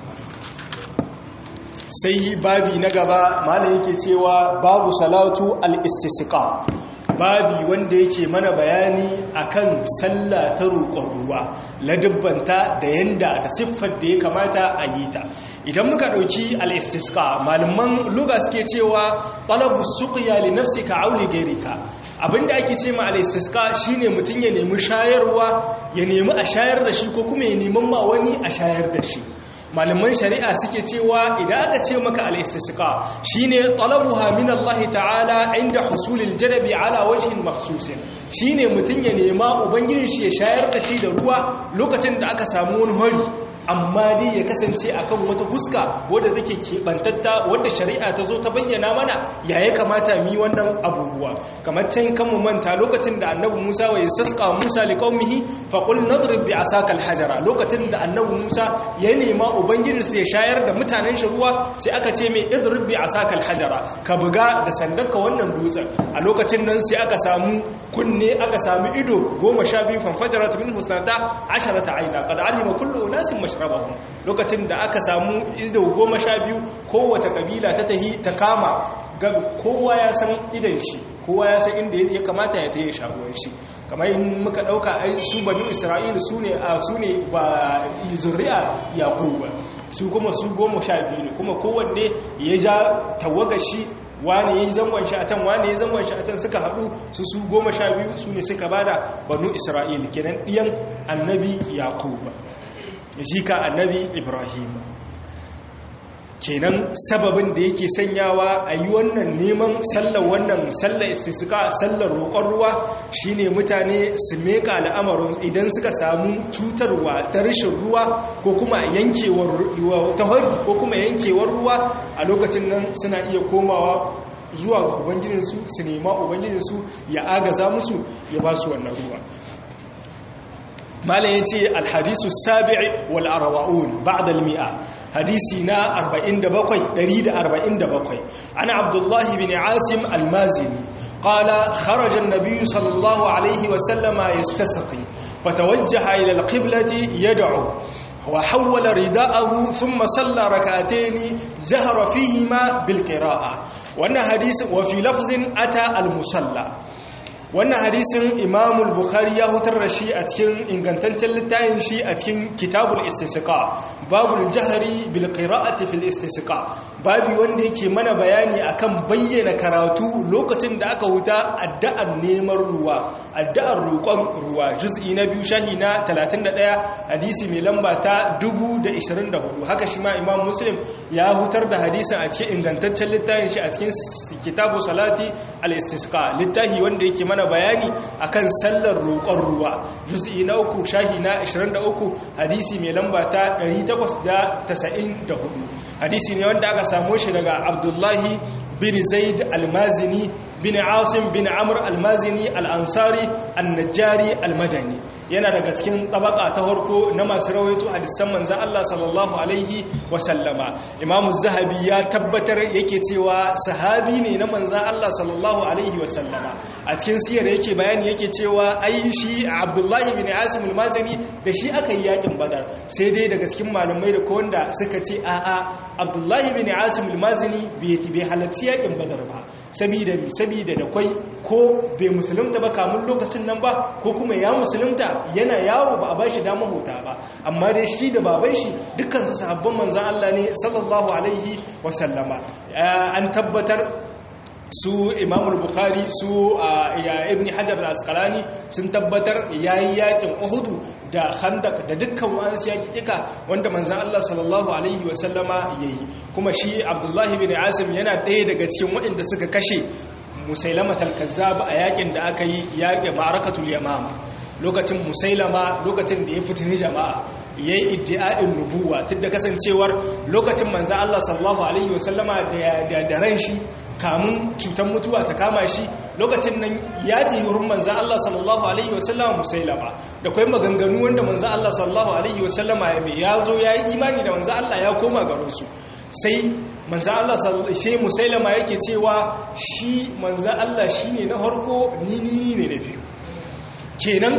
sai babi na gaba malam yake cewa babu salatu al-istisqa babi wanda yake mana bayani akan sallah ta roƙon ruwa ladubbanta da yanda da siffar da ya kamata a yi ta idan muka ɗauki al-istisqa malaman luga suke cewa talabu suqya li nafsika aw li ghayrika abinda ake ce ma al-istisqa shine mutun ya nemi shayarwa ya nemi a shayar da shi ko kuma ya neman ma wani a shayar da shi malaman shari'a suke cewa idan aka ce maka al-istisqa shine talabuha min Allah ta'ala inda husulil jadabi ala wajhin makhsusin shine mutun ya nema ubangijin shi ya shayar da shi da ruwa lokacin da aka samu wani hori amma dai ya kasance akan wata huska wadda take kebantatta wadda shari'a ta zo ta bayyana mana ya ya kamata mi wannan abubuwa kamar can kan mu manta lokacin da annabi Musa wa yasqa Musa liqaumihi fa qul nadrib bi asakal hajara lokacin da annabi Musa ya nema ubangijinsa ya shayar da mutanen shi ruwa sai aka ce mai idrib bi asakal hajara ka buga da sandarka wannan dutsen a lokacin nan sai aka samu kunne aka samu ido goma sha biyu fanfajarat min husnata asharata aina qad alima kullu unasin mashrabahum lokacin da aka samu ido goma sha biyu kowace kabila ta tahi ta kama ga kowa ya san idan shi kowa ya san inda ya kamata ya taye shaguwar shi kamar in muka dauka ai su banu isra'ila su ne a su ne ba zuri'a yaquba su kuma su goma sha biyu ne kuma kowanne ya ja tawaga shi wane ya yi zangon shi a can wane ya yi zangon shi a can suka haɗu su su goma sha biyu su ne suka bada banu isra'ila kenan ɗiyan annabi yaquba jika annabi ibrahim kenan sababin da yake sanyawa a yi wannan neman sallar wannan sallar istisika sallar roƙon ruwa shine mutane su meka al'amarin idan suka samu cutarwa ta rashin ruwa ko kuma yankewar ruwa ta hari ko kuma yankewar ruwa a lokacin nan suna iya komawa zuwa ubangijinsu su nema ubangijinsu ya agaza musu ya ba su wannan ruwa malam yace alhadisu sabi'i wal arba'un ba'da al-mi'a hadisi na 47 147 ana abdullah ibn asim al-mazini qala kharaja an-nabiy sallallahu alayhi wa sallama yastasqi fatawajjaha ila al-qiblati yad'u وحول رداءه ثم صلى ركعتين جهر فيهما بالقراءة وأن حديث وفي لفظ أتى المصلى wannan hadisin imamul bukhari ya hutar da shi a cikin ingantaccen littafin shi a cikin kitabul istisqa babul jahri bil qira'ati fil istisqa babu wanda yake mana bayani akan bayyana karatu lokacin da aka huta addu'ar neman ruwa addu'ar roƙon ruwa juz'i na biyu shahi na 31 hadisi mai lamba ta 1024 haka shi ma imam muslim ya hutar da hadisin a cikin ingantaccen littafin shi a cikin kitabu salati al istisqa littafi wanda yake mana mana bayani akan sallar roƙon ruwa juz'i na uku shahi na 23 hadisi mai lamba ta 894 hadisi ne wanda aka samo shi daga abdullahi bin zaid almazini bin asim bin amr almazini al'ansari annajari almadani yana daga cikin tabaka ta harko na masu rawaito hadisan manzan Allah sallallahu alaihi wasallama imamu zahabi ya tabbatar yake cewa sahabi ne na manzan Allah sallallahu alaihi wasallama a cikin siyar yake bayani yake cewa ai shi abdullahi bin asim almazini da shi aka yi yakin badar sai dai daga cikin malamai da kowanda suka ce a'a abdullahi bin asim almazini bai halarci yakin badar ba sabida sabida da kwai ko bai musulunta ba kamun lokacin nan ba ko kuma ya musulunta yana yawo ba a bashi damar huta ba amma dai shi da baban shi dukkan su sahabban manzon Allah ne sallallahu alaihi wasallama an tabbatar su imam bukhari su ya ibn hajar al-asqalani sun tabbatar yayi yakin uhudu da khandak da dukkan wasu yakika wanda manzon Allah sallallahu alaihi wa sallama yayi kuma shi abdullahi bin asim yana ɗaya daga cikin waɗanda suka kashe musailama al-kazzab a yakin da aka yi yaƙin ma'arakatul yamama lokacin musailama lokacin da ya fitini jama'a ya yi iddi'a'in nubuwa tun da kasancewar lokacin manzan Allah sallallahu Alaihi wasallama da ran shi kamun cutar mutuwa ta kama shi lokacin nan ya ta yi wurin manzan Allah sallallahu Alaihi wasallama musailama da kwai maganganu wanda manzan Allah sallallahu Alaihi wasallama ya mai ya zo ya yi imani da manzan Allah ya koma garinsu sai manzan Allah sai musailama yake cewa shi manzan Allah shi ne na harko ni ni ne na biyu kenan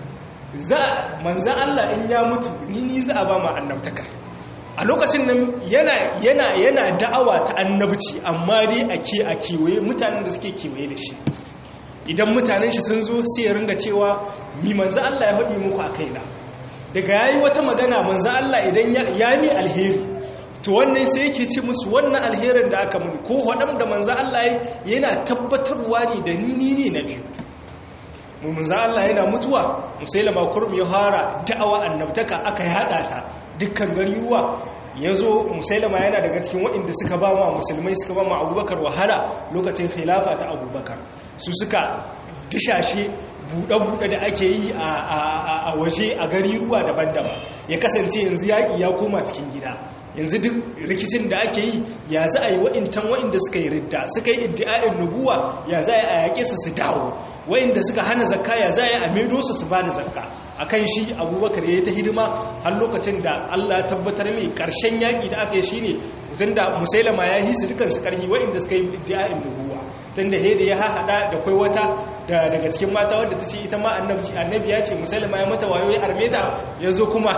za manzan Allah in ya mutu ni ni za a ba ma annabtaka a lokacin nan yana yana yana da'awa ta annabci amma dai a ke a kewaye mutanen da suke kewaye da shi idan mutanen shi sun zo sai ya ringa cewa mi manzan Allah ya haɗi muku a kaina daga yayi wata magana manzan Allah idan ya mi alheri to wannan sai yake ce musu wannan alherin da aka muni ko haɗam da manzan Allah yana tabbatarwa ne da ni ni ne na biyu munza Allah yana mutuwa musailama kurum ya fara da'awa annabtaka aka yada ta dukkan gariwa yazo musailama yana daga cikin waɗanda suka ba wa musulmai suka ba ma abubakar wahala lokacin khilafa ta abubakar su suka dishashe buɗe-buɗe da ake yi a waje a gari ruwa daban-daban ya kasance yanzu yaƙi ya koma cikin gida yanzu duk rikicin da ake yi ya za a yi wa'intan wa'inda suka yi ridda suka yi iddi'a'in nubuwa ya za a yaƙe su su dawo wa'inda suka hana zakka ya za a yi a maido su su ba da zakka a kan shi abubakar ya yi ta hidima har lokacin da allah tabbatar mai ƙarshen yaƙi da aka yi shi ne tun da musailama ya yi su dukansu ƙarfi wa'inda suka yi iddi'a'in nubuwa tun da hede ya haɗa da kwai wata daga cikin mata wadda ta ce ita ma annabi ya ce musailama ya mata wayo ya armeta ya zo kuma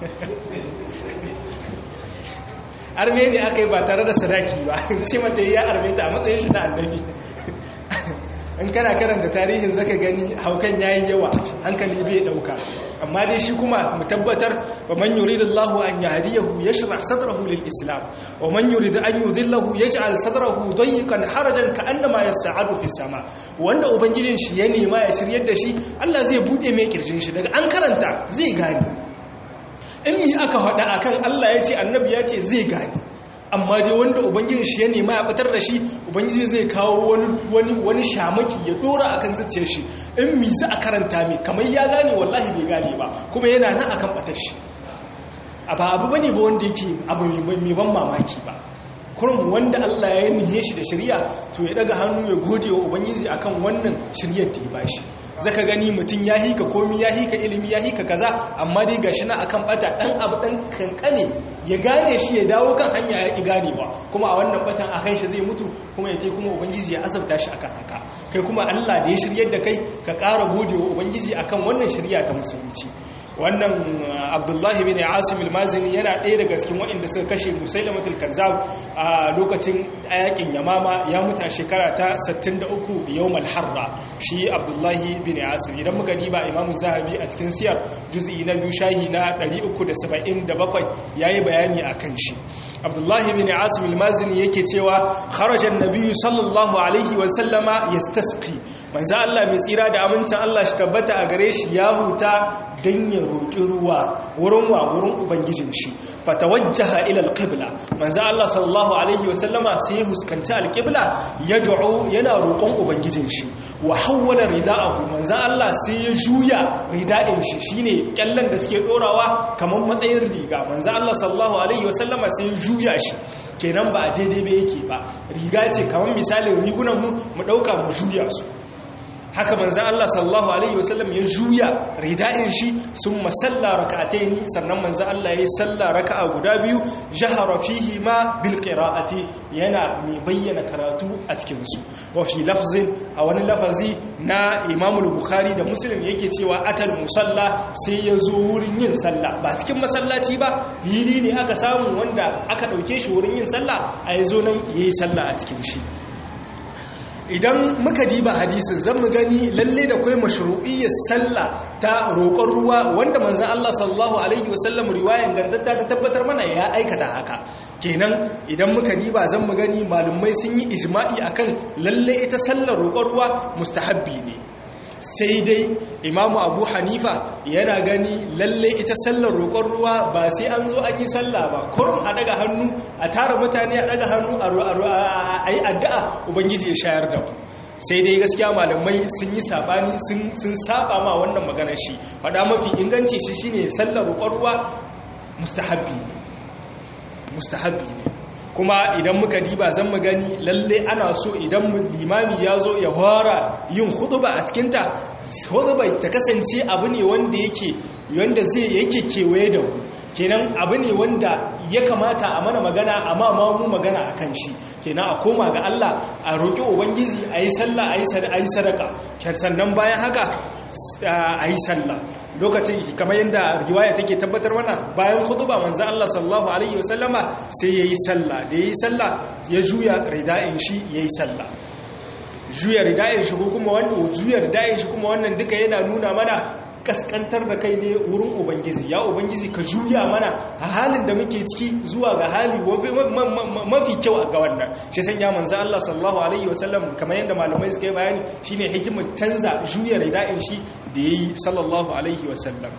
arme ne aka yi ba tare da sadaki ba ce mata ya arme ta a matsayin shi na annabi in kana karanta tarihin zaka gani haukan yayi yawa hankali bai dauka amma dai shi kuma mu tabbatar fa man yuridullahu an yahdiyahu yashrah sadrahu lil islam wa man yurid an yudillahu yaj'al sadrahu dayyqan harajan ka'annama yas'adu fis sama wanda ubangijin shi ya nema ya shiryar da shi Allah zai bude mai kirjin shi daga an karanta zai gane in mi aka faɗa akan Allah ya ce annabi ya ce zai gani amma dai wanda ubangiji shi ya nema ya fitar da shi ubangiji zai kawo wani wani shamaki ya dora akan zuciyar shi in mi za a karanta mai kamar ya gane wallahi bai gane ba kuma yana nan akan batar shi a ba abu bane ba wanda yake abu mai ban mamaki ba kurum wanda Allah ya nihe shi da shari'a to ya daga hannu ya gode wa ubangiji akan wannan shiryar da ya bashi zaka gani mutum ya hika komi ya hika ilimi ya hika kaza amma dai gashi na akan bata dan abu dan kankane ya gane shi ya dawo kan hanya ya ki ganewa kuma a wannan batan akan shi zai mutu kuma ya ce kuma ubangiji ya azabta shi akan haka kai kuma Allah da ya shiryar da kai ka ƙara gode wa ubangiji akan wannan shirya ta musulunci wannan abdullahi bin asim al-mazini yana ɗaya daga cikin waɗanda suka kashe musailamatul kazzab a lokacin yakin yamama ya mutu a shekara ta 63 yawmal harra shi abdullahi bin asim idan muka diba imamu zahabi a cikin siyar juz'i na biyu shahi na 377 yayi bayani akan shi abdullahi bin asim al-mazini yake cewa kharaja an-nabiy sallallahu alaihi wa sallama yastasqi manzo Allah mai tsira da amincin Allah shi tabbata a gare shi ya huta dan ya roki ruwa wurin wa wurin ubangijin shi fatawajjaha ila al-qibla manzo Allah sallallahu alaihi wa sallama sai ya huskanci al-qibla yad'u yana roƙon ubangijin shi wa hawwala rida'ahu manzo Allah sai ya juya rida'in shi shine kyallan da suke dorawa kamar matsayin riga manzo Allah sallallahu alaihi wa sallama sai ya juya shi kenan ba a daidai ba yake ba riga ce kamar misalin rigunan mu mu dauka mu juya su haka manzan Allah sallallahu Alaihi wasallam ya juya rida'in shi sun masalla raka'ataini sannan manzan Allah ya yi salla raka'a guda biyu jahara fihi ma bil qira'ati yana mai bayyana karatu a cikin su wa fi lafzin a wani lafazi na Imam Bukhari da Muslim yake cewa atal musalla sai ya zo wurin yin sallah ba cikin masallaci ba hili ne aka samu wanda aka dauke shi wurin yin sallah a yazo nan yayi sallah a cikin shi idan muka diba hadisin zan mu gani lalle da kai mashru'iyyar sallah ta roƙon ruwa wanda manzon Allah sallallahu alaihi wasallam riwayan gandatta ta tabbatar mana ya aikata haka kenan idan muka diba zan mu gani malumai sun yi ijma'i akan lalle ita sallar roƙon ruwa mustahabbi ne sai dai imamu abu hanifa yana gani lalle ita sallar roƙon ruwa ba sai an zo an yi sallah ba kurum a daga hannu a tara mutane a daga hannu a yi addu'a ubangiji ya shayar da ku sai dai gaskiya malamai sun yi sabani sun saba ma wannan maganar shi faɗa mafi inganci shi shine sallar roƙon ruwa mustahabbi ne mustahabbi ne kuma idan muka diba zan mu gani lalle ana so idan limami ya zo ya fara yin huduba a cikinta huduba ta kasance abu ne wanda yake wanda zai yake kewaye da mu kenan abu ne wanda ya kamata a mana magana amma ma mu magana a kan shi kenan a koma ga Allah a roƙi ubangiji a yi sallah a yi sadaka sannan bayan haka a yi sallah lokacin kamar yadda riwaya take tabbatar mana bayan khutba manzo Allah sallallahu alaihi wasallama sai yayi sallah da yayi sallah ya juya rida'in shi yayi sallah juya rida'in shi kuma wannan juya rida'in shi kuma wannan duka yana nuna mana kaskantar da kai ne wurin ubangiji ya ubangiji ka juya mana a halin da muke ciki zuwa ga hali mafi kyau a ga wannan shi sanya manzo Allah sallallahu alaihi wasallam kamar yadda malamai suka yi bayani shine hikimar canza juya rida'in shi da yayi sallallahu alaihi wasallam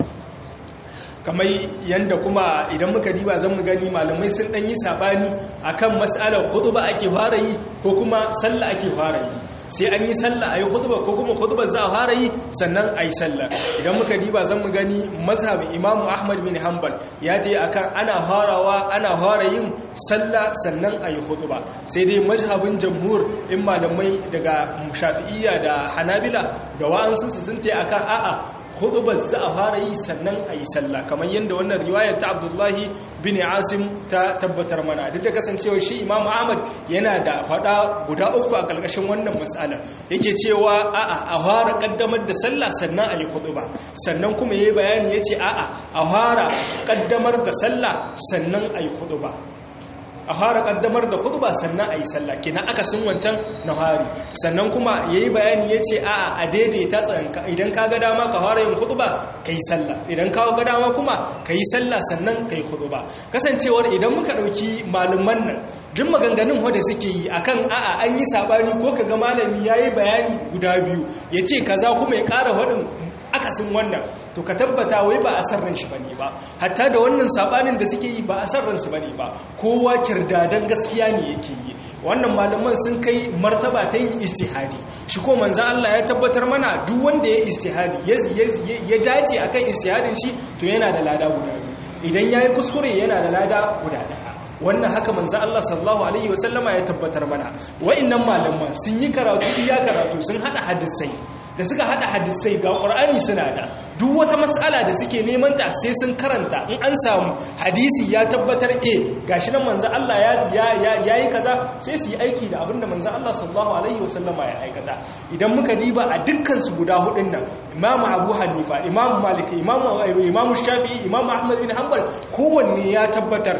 kamar yanda kuma idan muka diba zan mu gani malamai sun dan yi sabani akan mas'alar khutba ake fara yi ko kuma sallah ake fara yi sai an yi sallah a yi hudubar ko kuma hudubar za a fara yi sannan a yi sallah idan muka diba zan mu gani mazhabin imamu ahmad bin hanbal ya ce akan ana farawa ana fara yin sallah sannan a yi huduba sai dai mazhabin jamhur in malamai daga shafi'iyya da hanabila da wa'ansu su sun ce akan a'a hudubar za a fara yi sannan a yi sallah kamar yadda wannan riwayar ta abdullahi bin asim ta tabbatar mana duk da kasancewa shi imamu ahmad yana da fada guda uku a ƙarƙashin wannan matsalar yake cewa a'a a fara ƙaddamar da sallah sannan a yi huduba sannan kuma ya yi bayani ya ce a'a a fara ƙaddamar da sallah sannan a yi huduba a fara kaddamar da khutba sannan a yi sallah kenan aka sun wancan na hari sannan kuma ya yi bayani ya ce a a daidaita tsanka idan ka ga dama ka fara yin khutba ka yi sallah idan ka ga dama kuma ka yi sallah sannan ka yi khutba kasancewar idan muka ɗauki malaman nan duk maganganun wanda suke yi akan a'a an yi sabani ko ka ga malami ya yi bayani guda biyu ya ce kaza kuma ya ƙara faɗin akasin wannan to ka tabbata wai ba a sarran shi bane ba hatta da wannan sabanin da suke yi ba a sarran su bane ba kowa kirdadan gaskiya ne yake yi wannan malaman sun kai martaba ta yin ijtihadi shi ko manzo Allah ya tabbatar mana duk wanda ya ijtihadi ya dace akan ijtihadin shi to yana da lada guda idan yayi kuskure yana da lada guda daya wannan haka manzo Allah sallallahu alaihi wasallama ya tabbatar mana wa'annan malaman sun yi karatu iya karatu sun hada hadisai da suka hada hadisai ga qur'ani suna da duk wata mas'ala da suke neman ta sai sun karanta in an samu hadisi ya tabbatar eh gashi nan manzo Allah ya yayi kaza sai su yi aiki da abinda manzo Allah sallallahu alaihi wasallama ya aikata idan muka diba a dukkan su guda hudun nan Imam Abu Hanifa Imam Malik Imam Imam Shafi'i Imam Ahmad bin Hanbal kowanne ya tabbatar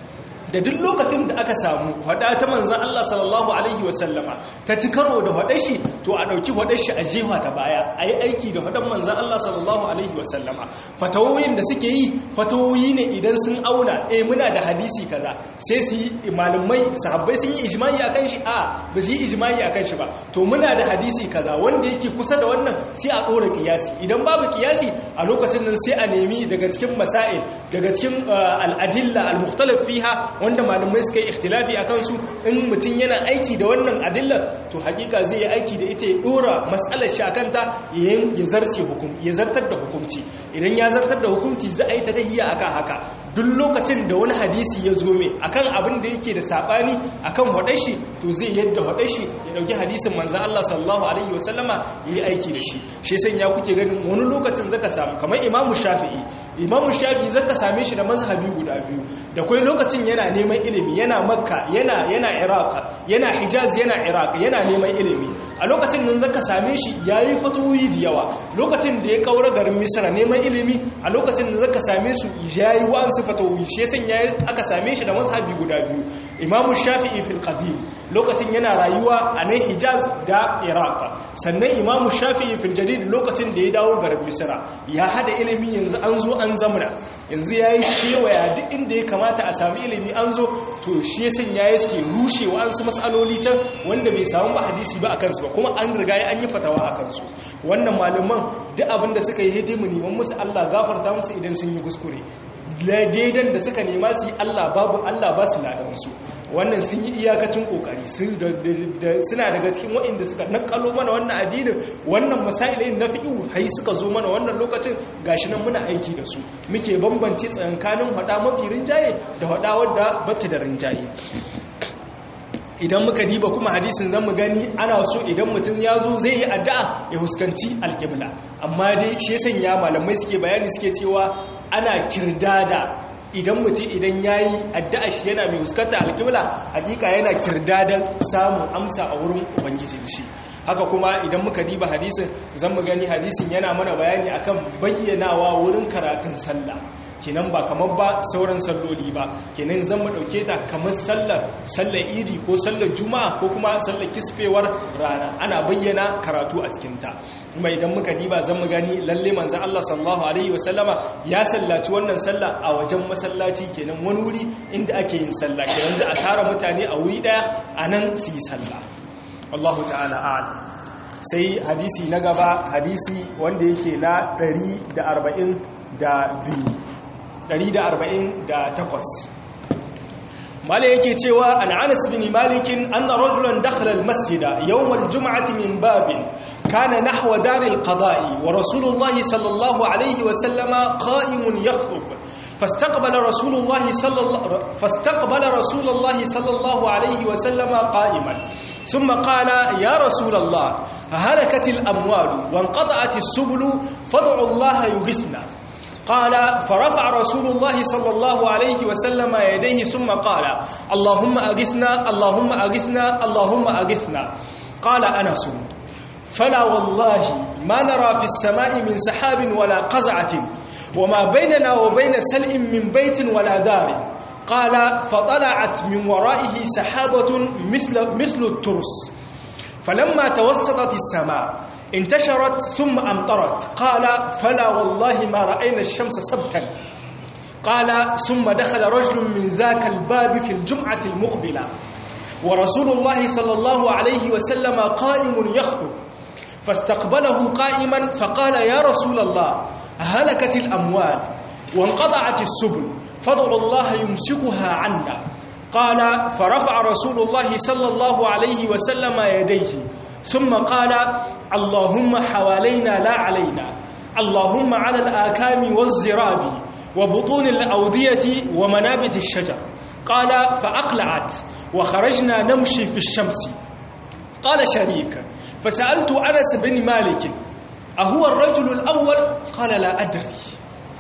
da duk lokacin da aka samu hada ta manzan Allah sallallahu Alaihi wasallama ta ci karo da hadar shi to a ɗauki hadar shi a jefa ta baya a yi aiki da hadar manzan Allah sallallahu Alaihi wasallama fatawoyin da suke yi fatawoyi ne idan sun auna eh muna da hadisi kaza sai su yi malamai sahabbai sun yi ijimai a kan shi a ba su yi ijimai a kan shi ba to muna da hadisi kaza wanda yake kusa da wannan sai a ɗora kiyasi idan babu kiyasi a lokacin nan sai a nemi daga cikin masail daga cikin al'adilla al-mukhtalaf fiha wanda malamai suka yi ikhtilafi a kansu in mutum yana aiki da wannan adillar to hakika zai yi aiki da ita ya dora matsalar shi akanta ya zarce hukum ya zartar da hukumci idan ya zartar da hukumci za a yi ta tahiya akan haka duk lokacin da wani hadisi ya zo mai akan abin da yake da sabani akan hadashi to zai yadda hadashi ya dauki hadisin manzon Allah sallallahu alaihi wasallama ya yi aiki da shi shi sai ya kuke ganin wani lokacin zaka samu kamar Imam Shafi'i Imam Shafi'i zaka same shi da mazhabi guda biyu da kai lokacin yana neman ilimi yana makka yana yana iraq yana hijaz yana iraq yana neman ilimi a lokacin nan zaka same shi yayi fatuwi da yawa lokacin da ya kaura garin misra neman ilimi a lokacin da zaka same su yayi wa'ansu fatuwi shi yasan yayi aka same shi da mazhabi guda biyu imam shafi'i fil qadim lokacin yana rayuwa a nan hijaz da iraq sannan imam shafi'i fil jadid lokacin da ya dawo garin misra ya hada ilimi yanzu an zo an zamana yanzu yayi kewaya duk inda ya kamata a sami ilimi an zo to shi ya sanya ya suke rushewa an su matsaloli can wanda bai samu ba hadisi ba a kansu ba kuma an riga an yi fatawa a kansu wannan malaman duk abin da suka yi hidimu neman musu Allah gafarta musu idan sun yi kuskure daidan da suka nema su yi Allah babu Allah ba su ladansu wannan sun yi iyakacin kokari suna daga cikin waɗanda suka nakalo mana wannan addinin wannan masailai na fi'u hai suka zo mana wannan lokacin gashi nan muna aiki da su muke bambance tsakanin hada mafi rinjaye da hada wadda bata da rinjaye idan muka diba kuma hadisin zan mu gani ana so idan mutum ya zo zai yi addu'a ya huskanci alƙibla amma dai shi sanya malamai suke bayani suke cewa ana kirdada idan mutum idan ya yi addu'a shi yana mai huskanta alƙibla hakika yana kirdadan samun amsa a wurin ubangijin shi haka kuma idan muka diba hadisin zan mu gani hadisin yana mana bayani akan bayyanawa wurin karatun sallah kenan ba kamar ba sauran salloli ba kenan zan mu dauke ta kamar sallar sallar idi ko sallar juma'a ko kuma sallar kisfewar rana ana bayyana karatu a cikin ta kuma idan muka diba zan mu gani lalle manzo Allah sallallahu alaihi wasallama ya sallaci wannan sallah a wajen masallaci kenan wani wuri inda ake yin sallah kenan za a tara mutane a wuri daya anan su yi sallah Allahu ta'ala a'lam sai hadisi na gaba hadisi wanda yake na 142 148 mala yake cewa an anas bin malikin anna rajulan dakhala almasjida yawm aljum'ati min babin kana nahwa dar alqada'i wa rasulullah sallallahu alayhi wa sallama qa'imun yakhutub فاستقبل رسول الله صلى الله فاستقبل رسول الله صلى الله عليه وسلم قائما ثم قال يا رسول الله هلكت الاموال وانقطعت السبل فادعوا الله يغثنا قال فرفع رسول الله صلى الله عليه وسلم يديه ثم قال اللهم أغثنا اللهم أغثنا اللهم أغثنا قال أنس فلا والله ما نرى في السماء من سحاب ولا قزعة وما بيننا وبين سلء من بيت ولا دار قال فطلعت من ورائه سحابة مثل, مثل الترس فلما توسطت السماء انتشرت ثم أمطرت قال فلا والله ما رأينا الشمس سبتا قال ثم دخل رجل من ذاك الباب في الجمعة المقبلة ورسول الله صلى الله عليه وسلم قائم يخطب فاستقبله قائما فقال يا رسول الله هلكت الأموال وانقطعت السبل فادعوا الله يمسكها عنا قال فرفع رسول الله صلى الله عليه وسلم يديه ثم قال اللهم حوالينا لا علينا اللهم على الآكام والزراب وبطون الأودية ومنابت الشجر قال فأقلعت وخرجنا نمشي في الشمس قال شريك فسألت أنس بن مالك أهو الرجل الأول قال لا أدري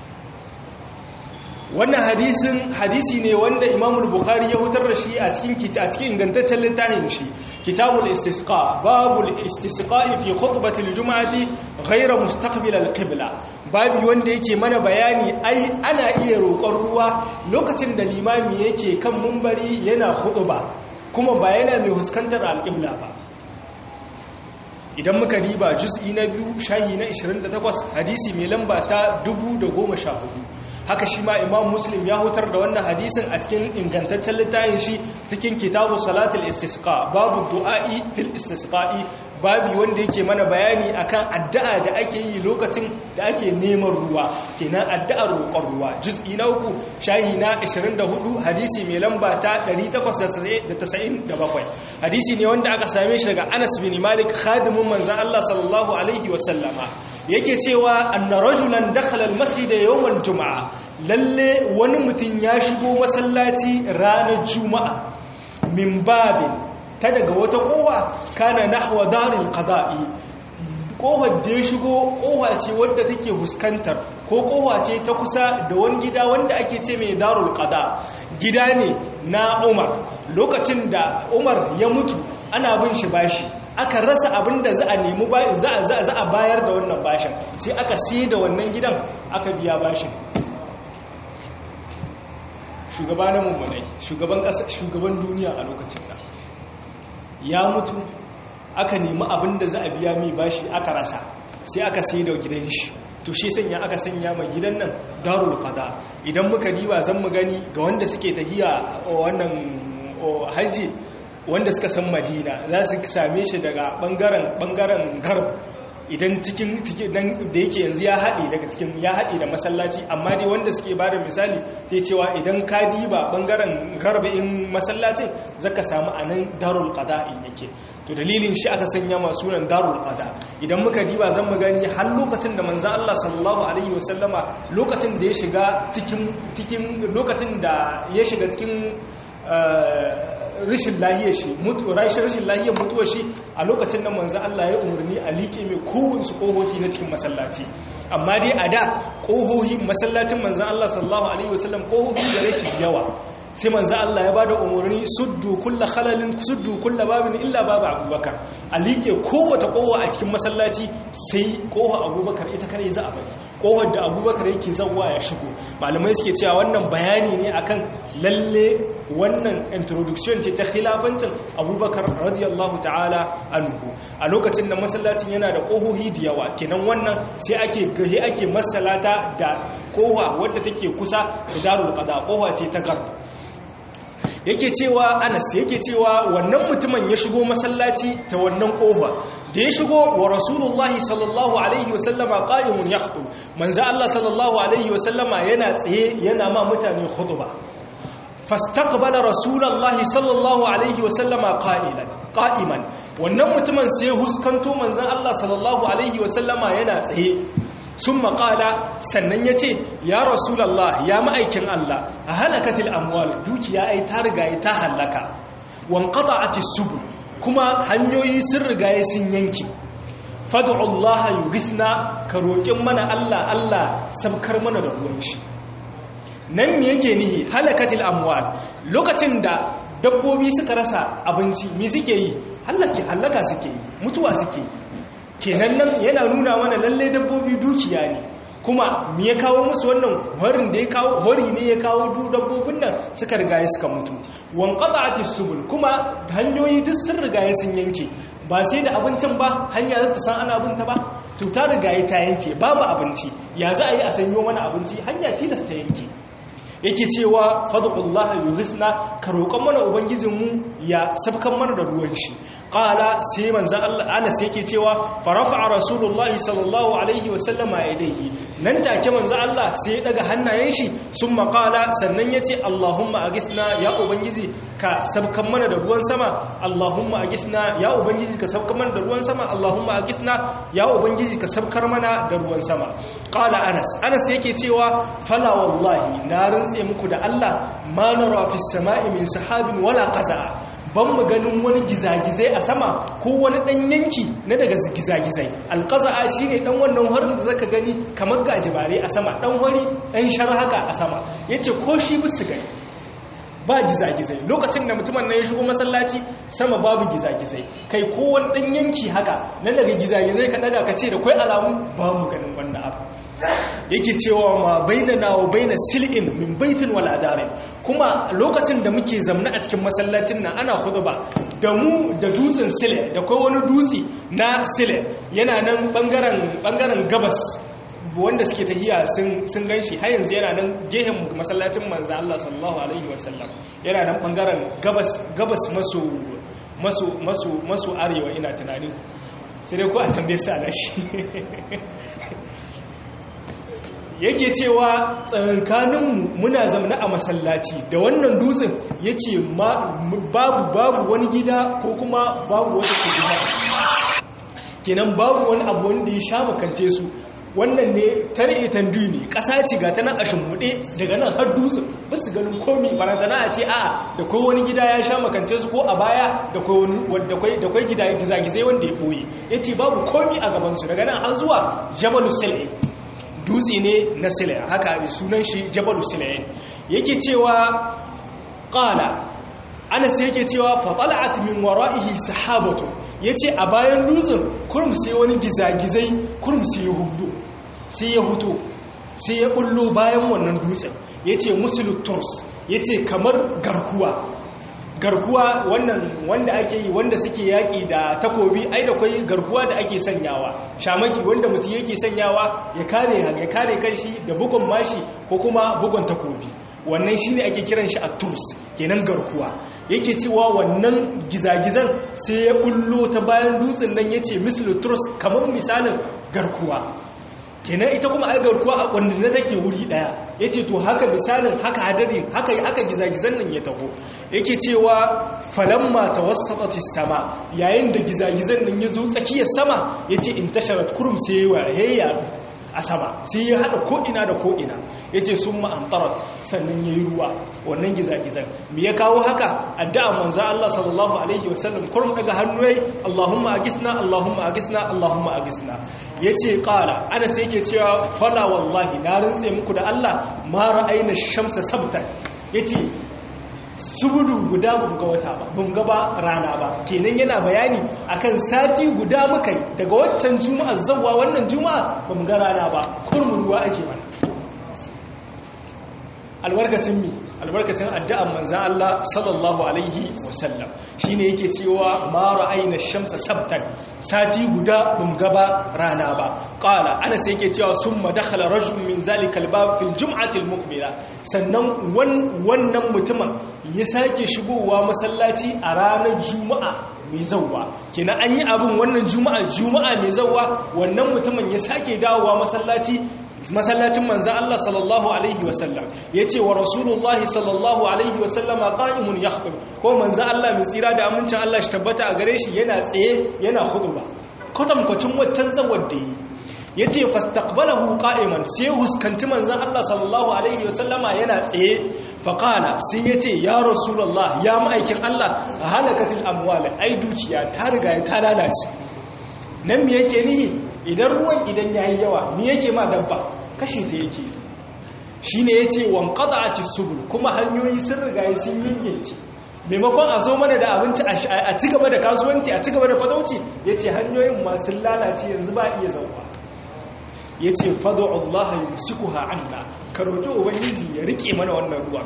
wannan hadisin hadisi ne wanda Imam Bukhari ya hutar da shi a cikin a cikin ingantaccen littafin shi Kitabul Istisqa babul istisqa'i fi khutbatil jum'ati ghayra mustaqbil al-qibla babu wanda yake mana bayani ai ana iya roƙon ruwa lokacin da limami yake kan mumbari yana khutba kuma ba yana mai huskantar al-qibla ba idan muka riba juz'i na biyu shahi na 28 hadisi mai lamba ta 1014 haka shi ma imam muslim ya hutar da wannan hadisin a cikin ingantaccen littafin shi cikin kitabu salatul istisqa babu du'a'i fil istisqa'i babu wanda yake mana bayani akan addu'a da ake yi lokacin da ake neman ruwa kenan addu'ar roƙon ruwa juz'i na uku shahi na 24 hadisi mai lamba ta 897 hadisi ne wanda aka same shi daga Anas bin Malik khadimin manzon Allah sallallahu alaihi wasallama yake cewa anna rajulan dakhala al-masjid yawm al-jum'a lalle wani mutum ya shigo masallaci ranar juma'a min babin ta daga wata kowa kana nahwa daril qada'i kowar da ya shigo kowa ce wadda take huskantar ko kowa ce ta kusa da wani gida wanda ake ce mai darul qada gida ne na Umar lokacin da Umar ya mutu ana bin shi bashi aka rasa abin da za a nemi za a bayar da wannan bashin sai aka sai da wannan gidan aka biya bashin shugaba na mummunai shugaban ƙasa shugaban duniya a lokacin da ya mutu aka nemi abin da za a biya mai bashi aka rasa sai aka sai da gidan shi to shi sanya aka sanya ma gidan nan darul qada idan muka diba zan mu gani ga wanda suke tahiya wannan haji wanda suka san madina za su same shi daga bangaren bangaren garb idan cikin da yake yanzu ya haɗe daga cikin ya haɗe da masallaci amma dai wanda suke ba da misali sai cewa idan ka diba ɓangaren garba'in masallacin zaka samu a nan darul ƙada'in yake to dalilin shi aka sanya masu nan darul ƙada idan muka diba zan mu gani har lokacin da manzo Allah sallallahu alaihi wasallama lokacin da ya shiga cikin cikin lokacin da ya shiga cikin rashin lahiyar shi rashin rashin lahiyar mutuwar shi a lokacin da manzo Allah ya umarni a liƙe mai kowansu ƙohohi na cikin masallaci amma dai a da ƙohohi masallacin manzo Allah sallallahu alaihi wasallam ƙohohi da rashin yawa sai manzo Allah ya bada umarni suddu kulla khalalin suddu kulla babin illa babu abubakar a liƙe kowace ƙoha a cikin masallaci sai ƙoha abubakar ita kare za a bari ƙohar da abubakar yake zawwa ya shigo malamai suke cewa wannan bayani ne akan lalle wannan introduction ce ta khilafancin abubakar radiyallahu ta'ala anhu a lokacin da masallacin yana da ƙohohi da yawa kenan wannan sai ake gahe ake masalata da ƙoha wadda take kusa da darul qada ƙoha ce ta garba yake cewa anas yake cewa wannan mutumin ya shigo masallaci ta wannan kofa da ya shigo wa rasulullahi sallallahu alaihi wasallama qa'imun yakhutub manzo Allah sallallahu alaihi wasallama yana tsaye yana ma mutane khutba fastaqbala rasulullahi sallallahu alaihi wasallama qa'ilan qa'iman wannan mutumin sai huskanto manzon Allah sallallahu alaihi wasallama yana tsaye sun maƙala sannan ya ce ya rasulallah ya ma'aikin Allah a halakatil amwal dukiya ai ta rigaye ta halaka wankata a tisubu kuma hanyoyi sun rigaye sun yanki fadu'ullah yugisna ka roƙin mana Allah Allah sabkar mana da ruwan shi nan me yake nihi halakatil amwal lokacin da dabbobi suka rasa abinci me suke yi halaka suke yi mutuwa suke yi kenan nan yana nuna mana lalle dabbobi dukiya ne kuma me ya kawo musu wannan horin da ya kawo hori ne ya kawo du dabbobin nan suka rigaye suka mutu wan qata'ati subul kuma hanyoyi duk sun rigaye sun yanke ba sai da abincin ba hanya za ta san ana abinta ba to ta rigaye ta yanke babu abinci ya za a yi a sanyo mana abinci hanya tilasta yanke yake cewa fadullah yughithna ka roƙon mana ubangijinmu ya sabkan mana da ruwan shi qala sai manzon Allah Anas yake cewa farafa rasulullahi sallallahu alaihi wasallama yadayhi nan take manzon Allah sai ya daga hannayen shi summa qala sannan yace Allahumma agisna ya ubangiji ka sabkan mana da ruwan sama Allahumma agisna ya ubangiji ka sabkan mana da ruwan sama Allahumma agisna ya ubangiji ka sabkar mana da ruwan sama qala Anas Anas yake cewa fala wallahi na rantse muku da Allah ma nara fi sama'i min sahabin wala qaza'a ban mu ganin wani gizagizai a sama ko wani dan yanki na daga gizagizai alqaza'a shine dan wannan harin da zaka gani kamar gajibare a sama dan hori dan shar haka a sama yace ko shi bisu gani ba gizagizai lokacin da mutumin na ya shigo masallaci sama babu gizagizai kai kowane ɗan yanki haka na daga gizagizai ka daga ka ce da kwai alamu ba mu ganin wannan abu yake cewa ma baina na wa baina sil'in min baitin wal adarin kuma lokacin da muke zamna a cikin masallacin nan ana khutba da mu da dutsen sile da kai wani dutse na sile yana nan bangaren bangaren gabas wanda suke tahiya sun gan shi har yanzu yana nan gehen masallacin manzo Allah sallallahu alaihi wasallam yana nan bangaren gabas gabas maso maso maso maso arewa ina tunani sai dai ko a tambaye su alashi yake cewa tsakankaninmu muna zamana a masallaci da wannan dutsen ya ce babu babu wani gida ko kuma babu wata kujina kenan babu wani abu wanda ya sha makance su wannan ne tare itan ne ƙasa ce ga ta nan a shimbuɗe daga nan har dutsen ba su ganin komi barantana a ce a da kai wani gida ya sha makance su ko a baya da kwai gida gizagizai wanda ya ɓoye ya ce babu komi a gabansu daga nan har zuwa jabalu sil'e dutse ne na sil'e haka sunan shi jabalu sil'e yake cewa ƙala anas yake cewa fatala'at min wara'ihi sahabatu yace a bayan dutsen kurum sai wani gizagizai kurum sai ya hudu sai ya huto sai ya bullo bayan wannan dutsen yace musulu turs yace kamar garkuwa garkuwa wannan wanda ake yi wanda suke yaki da takobi ai da kai garkuwa da ake sanyawa shamaki wanda mutum yake sanyawa ya kare ya kare kanshi da bugun mashi ko kuma bugun takobi wannan shi ne ake kiran shi a turs kenan garkuwa yake cewa wannan gizagizan sai ya bullo ta bayan dutsen nan ya ce mislu turs kamar misalin garkuwa kenan ita kuma ai garkuwa a wanda na take wuri daya ya ce to haka misalin haka hadari haka haka gizagizan nan ya taho yake cewa falamma tawassatis sama yayin da gizagizan nan ya zo tsakiyar sama ya ce in tasharat kurum sai ya a sama sai ya haɗa ko'ina da ko'ina ya ce sun ma'antarat sannan ya yi ruwa wannan gizagizan me ya kawo haka addu'a manza Allah sallallahu Alaihi wasallam kurum daga hannu ya yi Allahumma agisna Allahumma agisna Allahumma agisna ya ce ƙala ana sai ke cewa fala wallahi na rintse muku da Allah mara aina shamsa sabtan ya ce subudu guda bunga wata ba bunga ba rana ba kenan yana bayani akan sati guda muka yi daga waccan juma'a zawwa wannan juma'a ba mu ga rana ba kurmin ruwa ake mana albarkacin mi albarkacin addu'an manzan Allah sallallahu alaihi wasallam shine yake cewa ma ra'ayna shamsa sabtan sati guda bum gaba rana ba qala anas yake cewa summa dakhala rajul min zalika albab fil jum'ati almuqbila sannan wannan mutumin ya sake shigowa masallaci a ranar juma'a mai zauwa kenan an yi abin wannan juma'a juma'a mai zauwa wannan mutumin ya sake dawowa masallaci masallacin manzan Allah sallallahu Alaihi wasallam ya ce wa rasulullahi sallallahu Alaihi wasallama ƙa'imun ya hudu ko manzan Allah mai tsira da amincin Allah shi tabbata a gare shi yana tsaye yana hudu ba kwatankwacin waccan zawar da yi ya ce fastaqbalahu qa'iman sai huskanci manzan Allah sallallahu Alaihi wasallama yana tsaye faƙala sai ya ce ya rasulullah ya ma'aikin Allah a halakatil amwal ai dukiya ta riga ta lalace nan me yake nihi idan ruwan idan ya yi yawa ni yake ma dabba kashe ta yake shi ne ya ce wankada a ci subul kuma hanyoyi sun riga sun yanyanki maimakon a zo mana da abinci a ci gaba da kasuwanci a ci gaba da fatauci ya ce hanyoyin masu lalace yanzu ba iya zauwa ya ce fado Allah yi suku ha'anna ka roƙi ubangiji ya riƙe mana wannan ruwan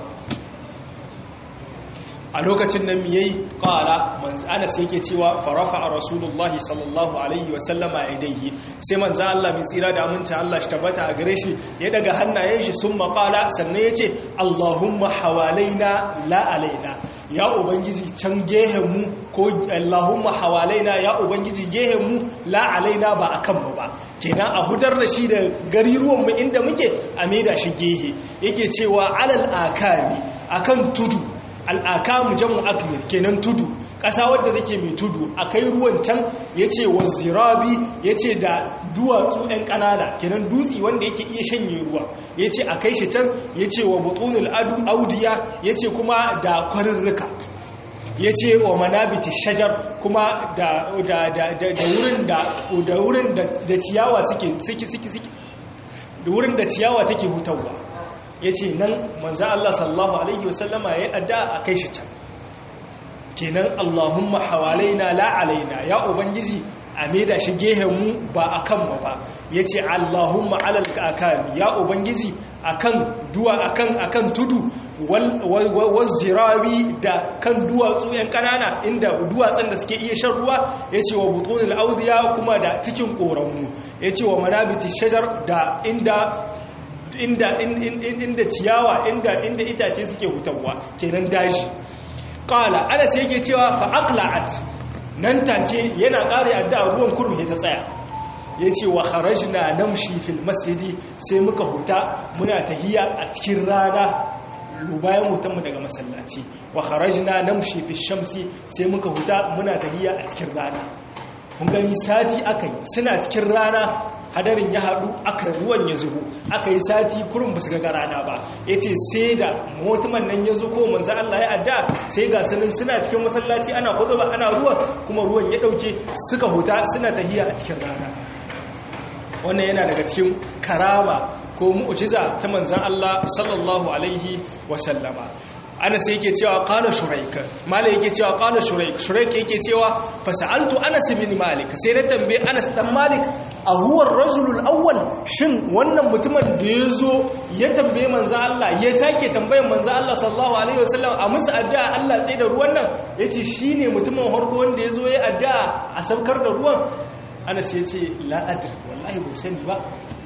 a lokacin nan yayi qala manzo Anas yake cewa farafa rasulullahi sallallahu alaihi wa sallama idaihi sai manzo Allah mai tsira da aminta Allah shi tabbata a gare shi ya daga hannayen shi sun qala sannan yace Allahumma hawalaina la alaina ya ubangiji can gehen mu ko Allahumma hawalaina ya ubangiji gehen mu la alaina ba akan mu ba kenan a hudar da shi da gariruwan mu inda muke a maida shi gehe yake cewa alal akali akan tudu al'akamu jamu akmir kenan tudu ƙasa wadda take mai tudu a kai ruwan can ya ce wa zirabi ya ce da duwatsu ɗan ƙanana kenan dutse wanda yake iya shanye ruwa ya ce a kai shi can ya ce wa butunul audiya ya ce kuma da kwarirrika yace wa manabiti shajar kuma da da da da wurin da da wurin da ciyawa suke suke suke suke da wurin da ciyawa take hutawa yace nan manzo Allah sallallahu alaihi wasallama yayi addu'a a kai shi can kenan Allahumma hawalaina la alaina ya ubangiji a maida shi mu ba a kanmu ba ya ce allahumma alal kakami ya ubangiji akan duwa akan akan tudu wazirawi da kan duwatsu yan kanana inda duwatsun da suke iya shan ruwa ya ce wa butonil audiya kuma da cikin koranmu ya ce wa manabiti shajar da inda inda inda ciyawa inda inda itace suke hutawa kenan daji qala anas yake cewa fa aqla'at nan take yana ƙare addu'a ruwan kurmi ta tsaya ya ce wa harajina namshi fil masjidi sai muka huta muna tahiya a cikin rana bayan hutanmu daga masallaci wa harajina namshi fil shamsi sai muka huta muna tahiya a cikin rana mun gani sati aka yi suna cikin rana hadarin ya haɗu aka ruwan ya zubo aka yi sati kurin ba su ga rana ba ya ce sai da mutumin nan ya zo ko manzan Allah ya adda sai ga sanin suna cikin masallaci ana hudu ba ana ruwa kuma ruwan ya ɗauke suka huta suna tahiya a cikin rana wannan yana daga cikin karama ko mu'jiza ta manzan Allah sallallahu alaihi wasallama anas yake cewa qala shuraik malik yake cewa qala shuraik shuraik yake cewa fasaltu anas bin malik sai na tambaye anas dan malik a huwa ar-rajul awwal shin wannan mutumin da yazo ya tambaye manzo Allah ya sake tambayar manzo Allah sallallahu alaihi wasallam a musu addu'a Allah tsaye da ruwan nan yace shine mutumin harko wanda yazo ya addu'a a saukar da ruwan anas yace la adri wallahi bai sani ba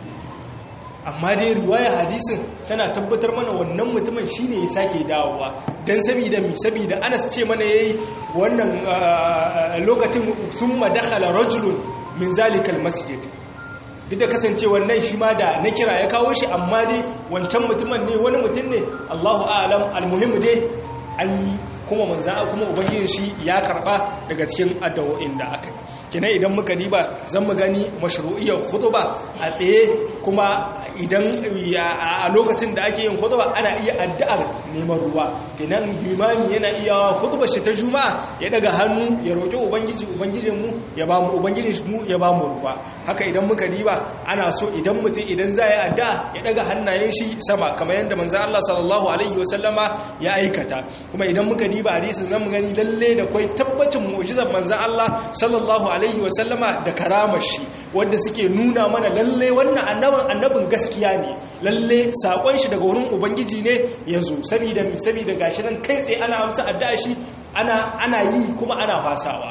amma dai riwaya hadisin tana tabbatar mana wannan mutumin shine ya sake dawowa dan saboda mi saboda Anas ce mana yayi wannan lokacin summa dakhala rajulun min zalikal masjid duk da kasance wannan shi ma da na kira ya kawo shi amma dai wancan mutumin ne wani mutum ne Allahu a'lam almuhim dai an yi kuma manza kuma ubangiji shi ya karba daga cikin addu'o'in da aka kina idan muka diba zan mu gani mashru'iyyar khutba a tsaye kuma idan a lokacin da ake yin khutba ana iya addu'ar neman ruwa kenan limami yana iya khutbar shi ta juma'a ya daga hannu ya roki ubangiji ubangijin mu ya ba mu ubangijin mu ya ba mu ruwa haka idan muka diba ana so idan mutum idan za ya addu'a ya daga hannayen shi sama kamar yadda manzo Allah sallallahu alaihi wasallama ya aikata kuma idan muka diba hadisin zamu gani lalle da kai tabbacin mu'jizar manzon Allah sallallahu alaihi wa sallama da karamar shi wanda suke nuna mana lalle wannan annabin annabin gaskiya ne lalle sakon shi daga wurin ubangiji ne yazo saboda saboda gashi nan kai tsaye ana amsa addu'a shi ana ana yi kuma ana fasawa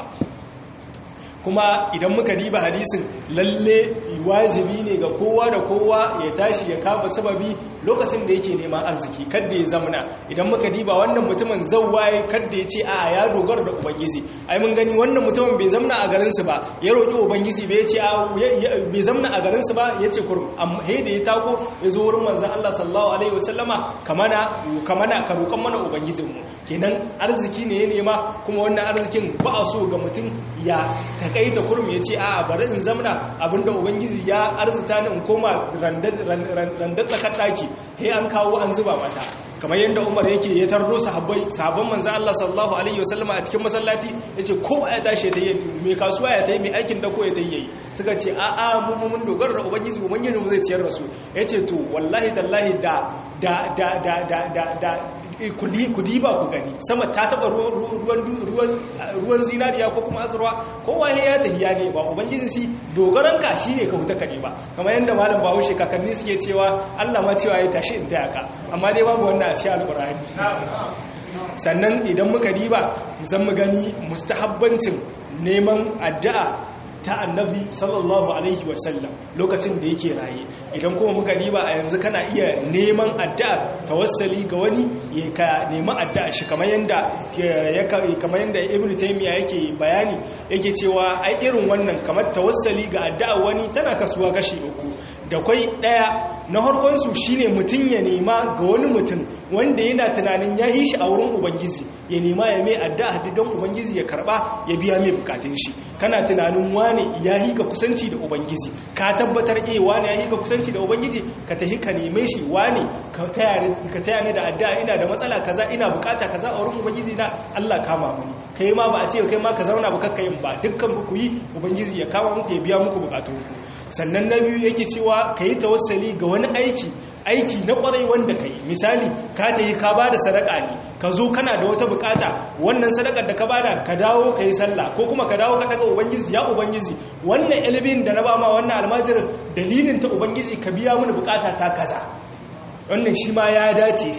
kuma idan muka diba hadisin lalle wajibi ne ga kowa da kowa ya tashi ya kama sababi lokacin da yake neman arziki kadda ya zamana idan muka diba wannan mutumin zawwaye kadda ya ce a ya dogara da ubangiji ai mun gani wannan mutumin bai zamana a garinsu ba ya roƙi ubangiji bai ce a bai zamana a garinsu ba ya ce kurum amma he da ya tago ya zo wurin manzon Allah sallallahu alaihi wasallama kamana kamana ka roƙan mana ubangijinmu kenan arziki ne ya nema kuma wannan arzikin ba a so ga mutum ya takaita kurum ya ce a bari in zamana abinda ubangiji ya arzita ni in koma randar tsakar ɗaki he an kawo an zuba mata kamar yadda umar yake ya tardo sahabbai sahabban manzo Allah sallallahu alaihi wasallama a cikin masallaci yace kowa ya tashi ta yi mai kasuwa ya tayi mai aikin dako ya tayi suka ce a a mu mun dogara da ubangiji ubangiji mu zai ciyar da su yace to wallahi tallahi da da da da da da da kudi kudi ba ku gani sama ta taba ruwan ruwan ruwan zinariya ko kuma azurwa kowa ya tahiya ne ba ubangiji si dogaran ka shine ka huta kane ba kamar yadda malam Bahaushe kakanni suke cewa Allah ma cewa ya tashi in taya ka amma dai babu wannan a cikin alkur'ani sannan idan muka diba zan mu gani mustahabbancin neman addu'a ta annabi sallallahu alaihi wasallam lokacin da yake raye idan kuma muka diba a yanzu kana iya neman addu'a tawassali ga wani ya ka nemi addu'a shi kamar yanda ya kamar yanda ibnu taymiya yake bayani yake cewa ai irin wannan kamar tawassali ga addu'a wani tana kasuwa kashi uku da kwai daya na harkon su shine mutun ya nema ga wani mutum wanda yana tunanin ya yi shi a wurin ubangiji ya nema ya mai addu'a don ubangiji ya karba ya biya mai bukatun shi kana tunanin wane ya yi ka kusanci da ubangiji ka tabbatar eh wane ya yi ka kusanci da ubangiji ka tahi ka neme shi wane ka taya ni da addu'a ina da matsala kaza ina bukata kaza a wurin ubangiji na Allah kama muni kai ma ba a ce kai ma ka zauna ba kakka yin ba dukkan ku yi ubangiji ya kama muku ya biya muku bukatunku sannan na biyu yake cewa ka yi tawassali ga wani aiki aiki na kwarai wanda ka yi misali ka ta yi ka ba da sadaka ne ka zo kana da wata bukata wannan sadakar da ka bada ka dawo ka yi sallah ko kuma ka dawo ka daga ubangiji ya ubangiji wannan ilimin da na ba ma wannan almajirin dalilin ta ubangiji ka biya mini bukata ta kaza wannan shi ma ya dace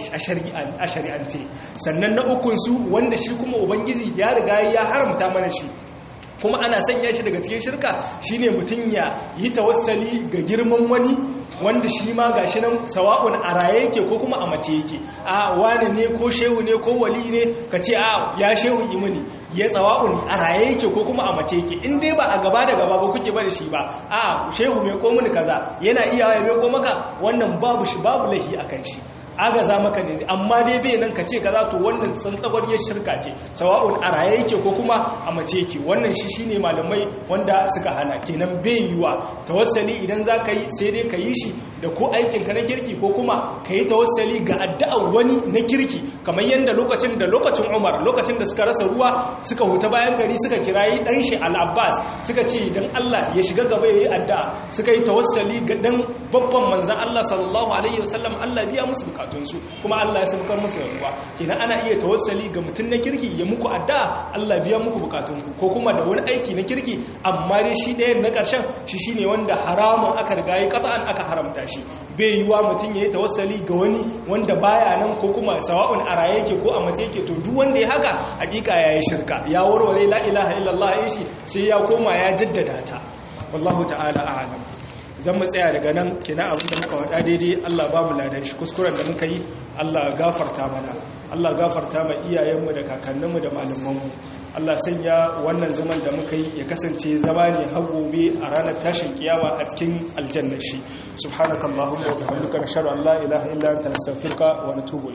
a shari'ance sannan na ukunsu wanda shi kuma ubangiji ya riga ya haramta mana shi kuma ana sanya shi daga cikin shirka shine mutum ya yi tawassali ga girman wani wanda shi ma gashi nan sawa'un a raye yake ko kuma a mace yake a wani ne ko shehu ne ko wali ne ka ce a ya shehu imani ya tsawa'un a raye yake ko kuma a mace yake in dai ba a gaba da gaba ba kuke bari shi ba a shehu mai ko mini kaza yana iya ya mai ko maka wannan babu shi babu lahi akan shi agaza maka ne amma dai bai nan ka ce kaza to wannan tsantsagwar ya shirka ce sawa'un a raye yake ko kuma a mace yake wannan shi shine malamai wanda suka hana kenan bai yiwa tawassali idan za ka yi sai dai ka yi shi da ko aikin ka na kirki ko kuma ka yi tawassali ga addu'ar wani na kirki kamar yadda lokacin da lokacin Umar lokacin da suka rasa ruwa suka huta bayan gari suka kirayi dan shi Al-Abbas suka ce idan Allah ya shiga gaba yayi addu'a suka yi tawassali ga dan babban manzon Allah sallallahu alaihi wasallam Allah biya musu bukatunsu kuma Allah ya saukar musu ruwa kenan ana iya tawassali ga mutum na kirki ya muku addu'a Allah biya muku bukatunku ko kuma da wani aiki na kirki amma dai shi ɗayan na ƙarshen shi shine wanda haramun aka riga yi qat'an aka haramta shi bai yiwa mutum ya yi tawassali ga wani wanda baya nan ko kuma sawa'un a raye yake ko a mace yake to duk wanda ya haka hakika yayi shirka ya warware la ilaha illallah ya shi sai ya koma ya jaddada ta wallahu ta'ala a'lam zan mu tsaya daga nan kina abin da muka wada daidai Allah ba mu ladan shi kuskuren da muka yi Allah gafarta mana Allah gafarta ma iyayenmu da kakanninmu da malamanmu Allah sanya wannan zaman da muka yi ya kasance zama ne har gobe a ranar tashin kiyama a cikin aljannar shi subhanakallahumma wa bihamdika nashhadu an la ilaha illa anta nastaghfiruka wa natubu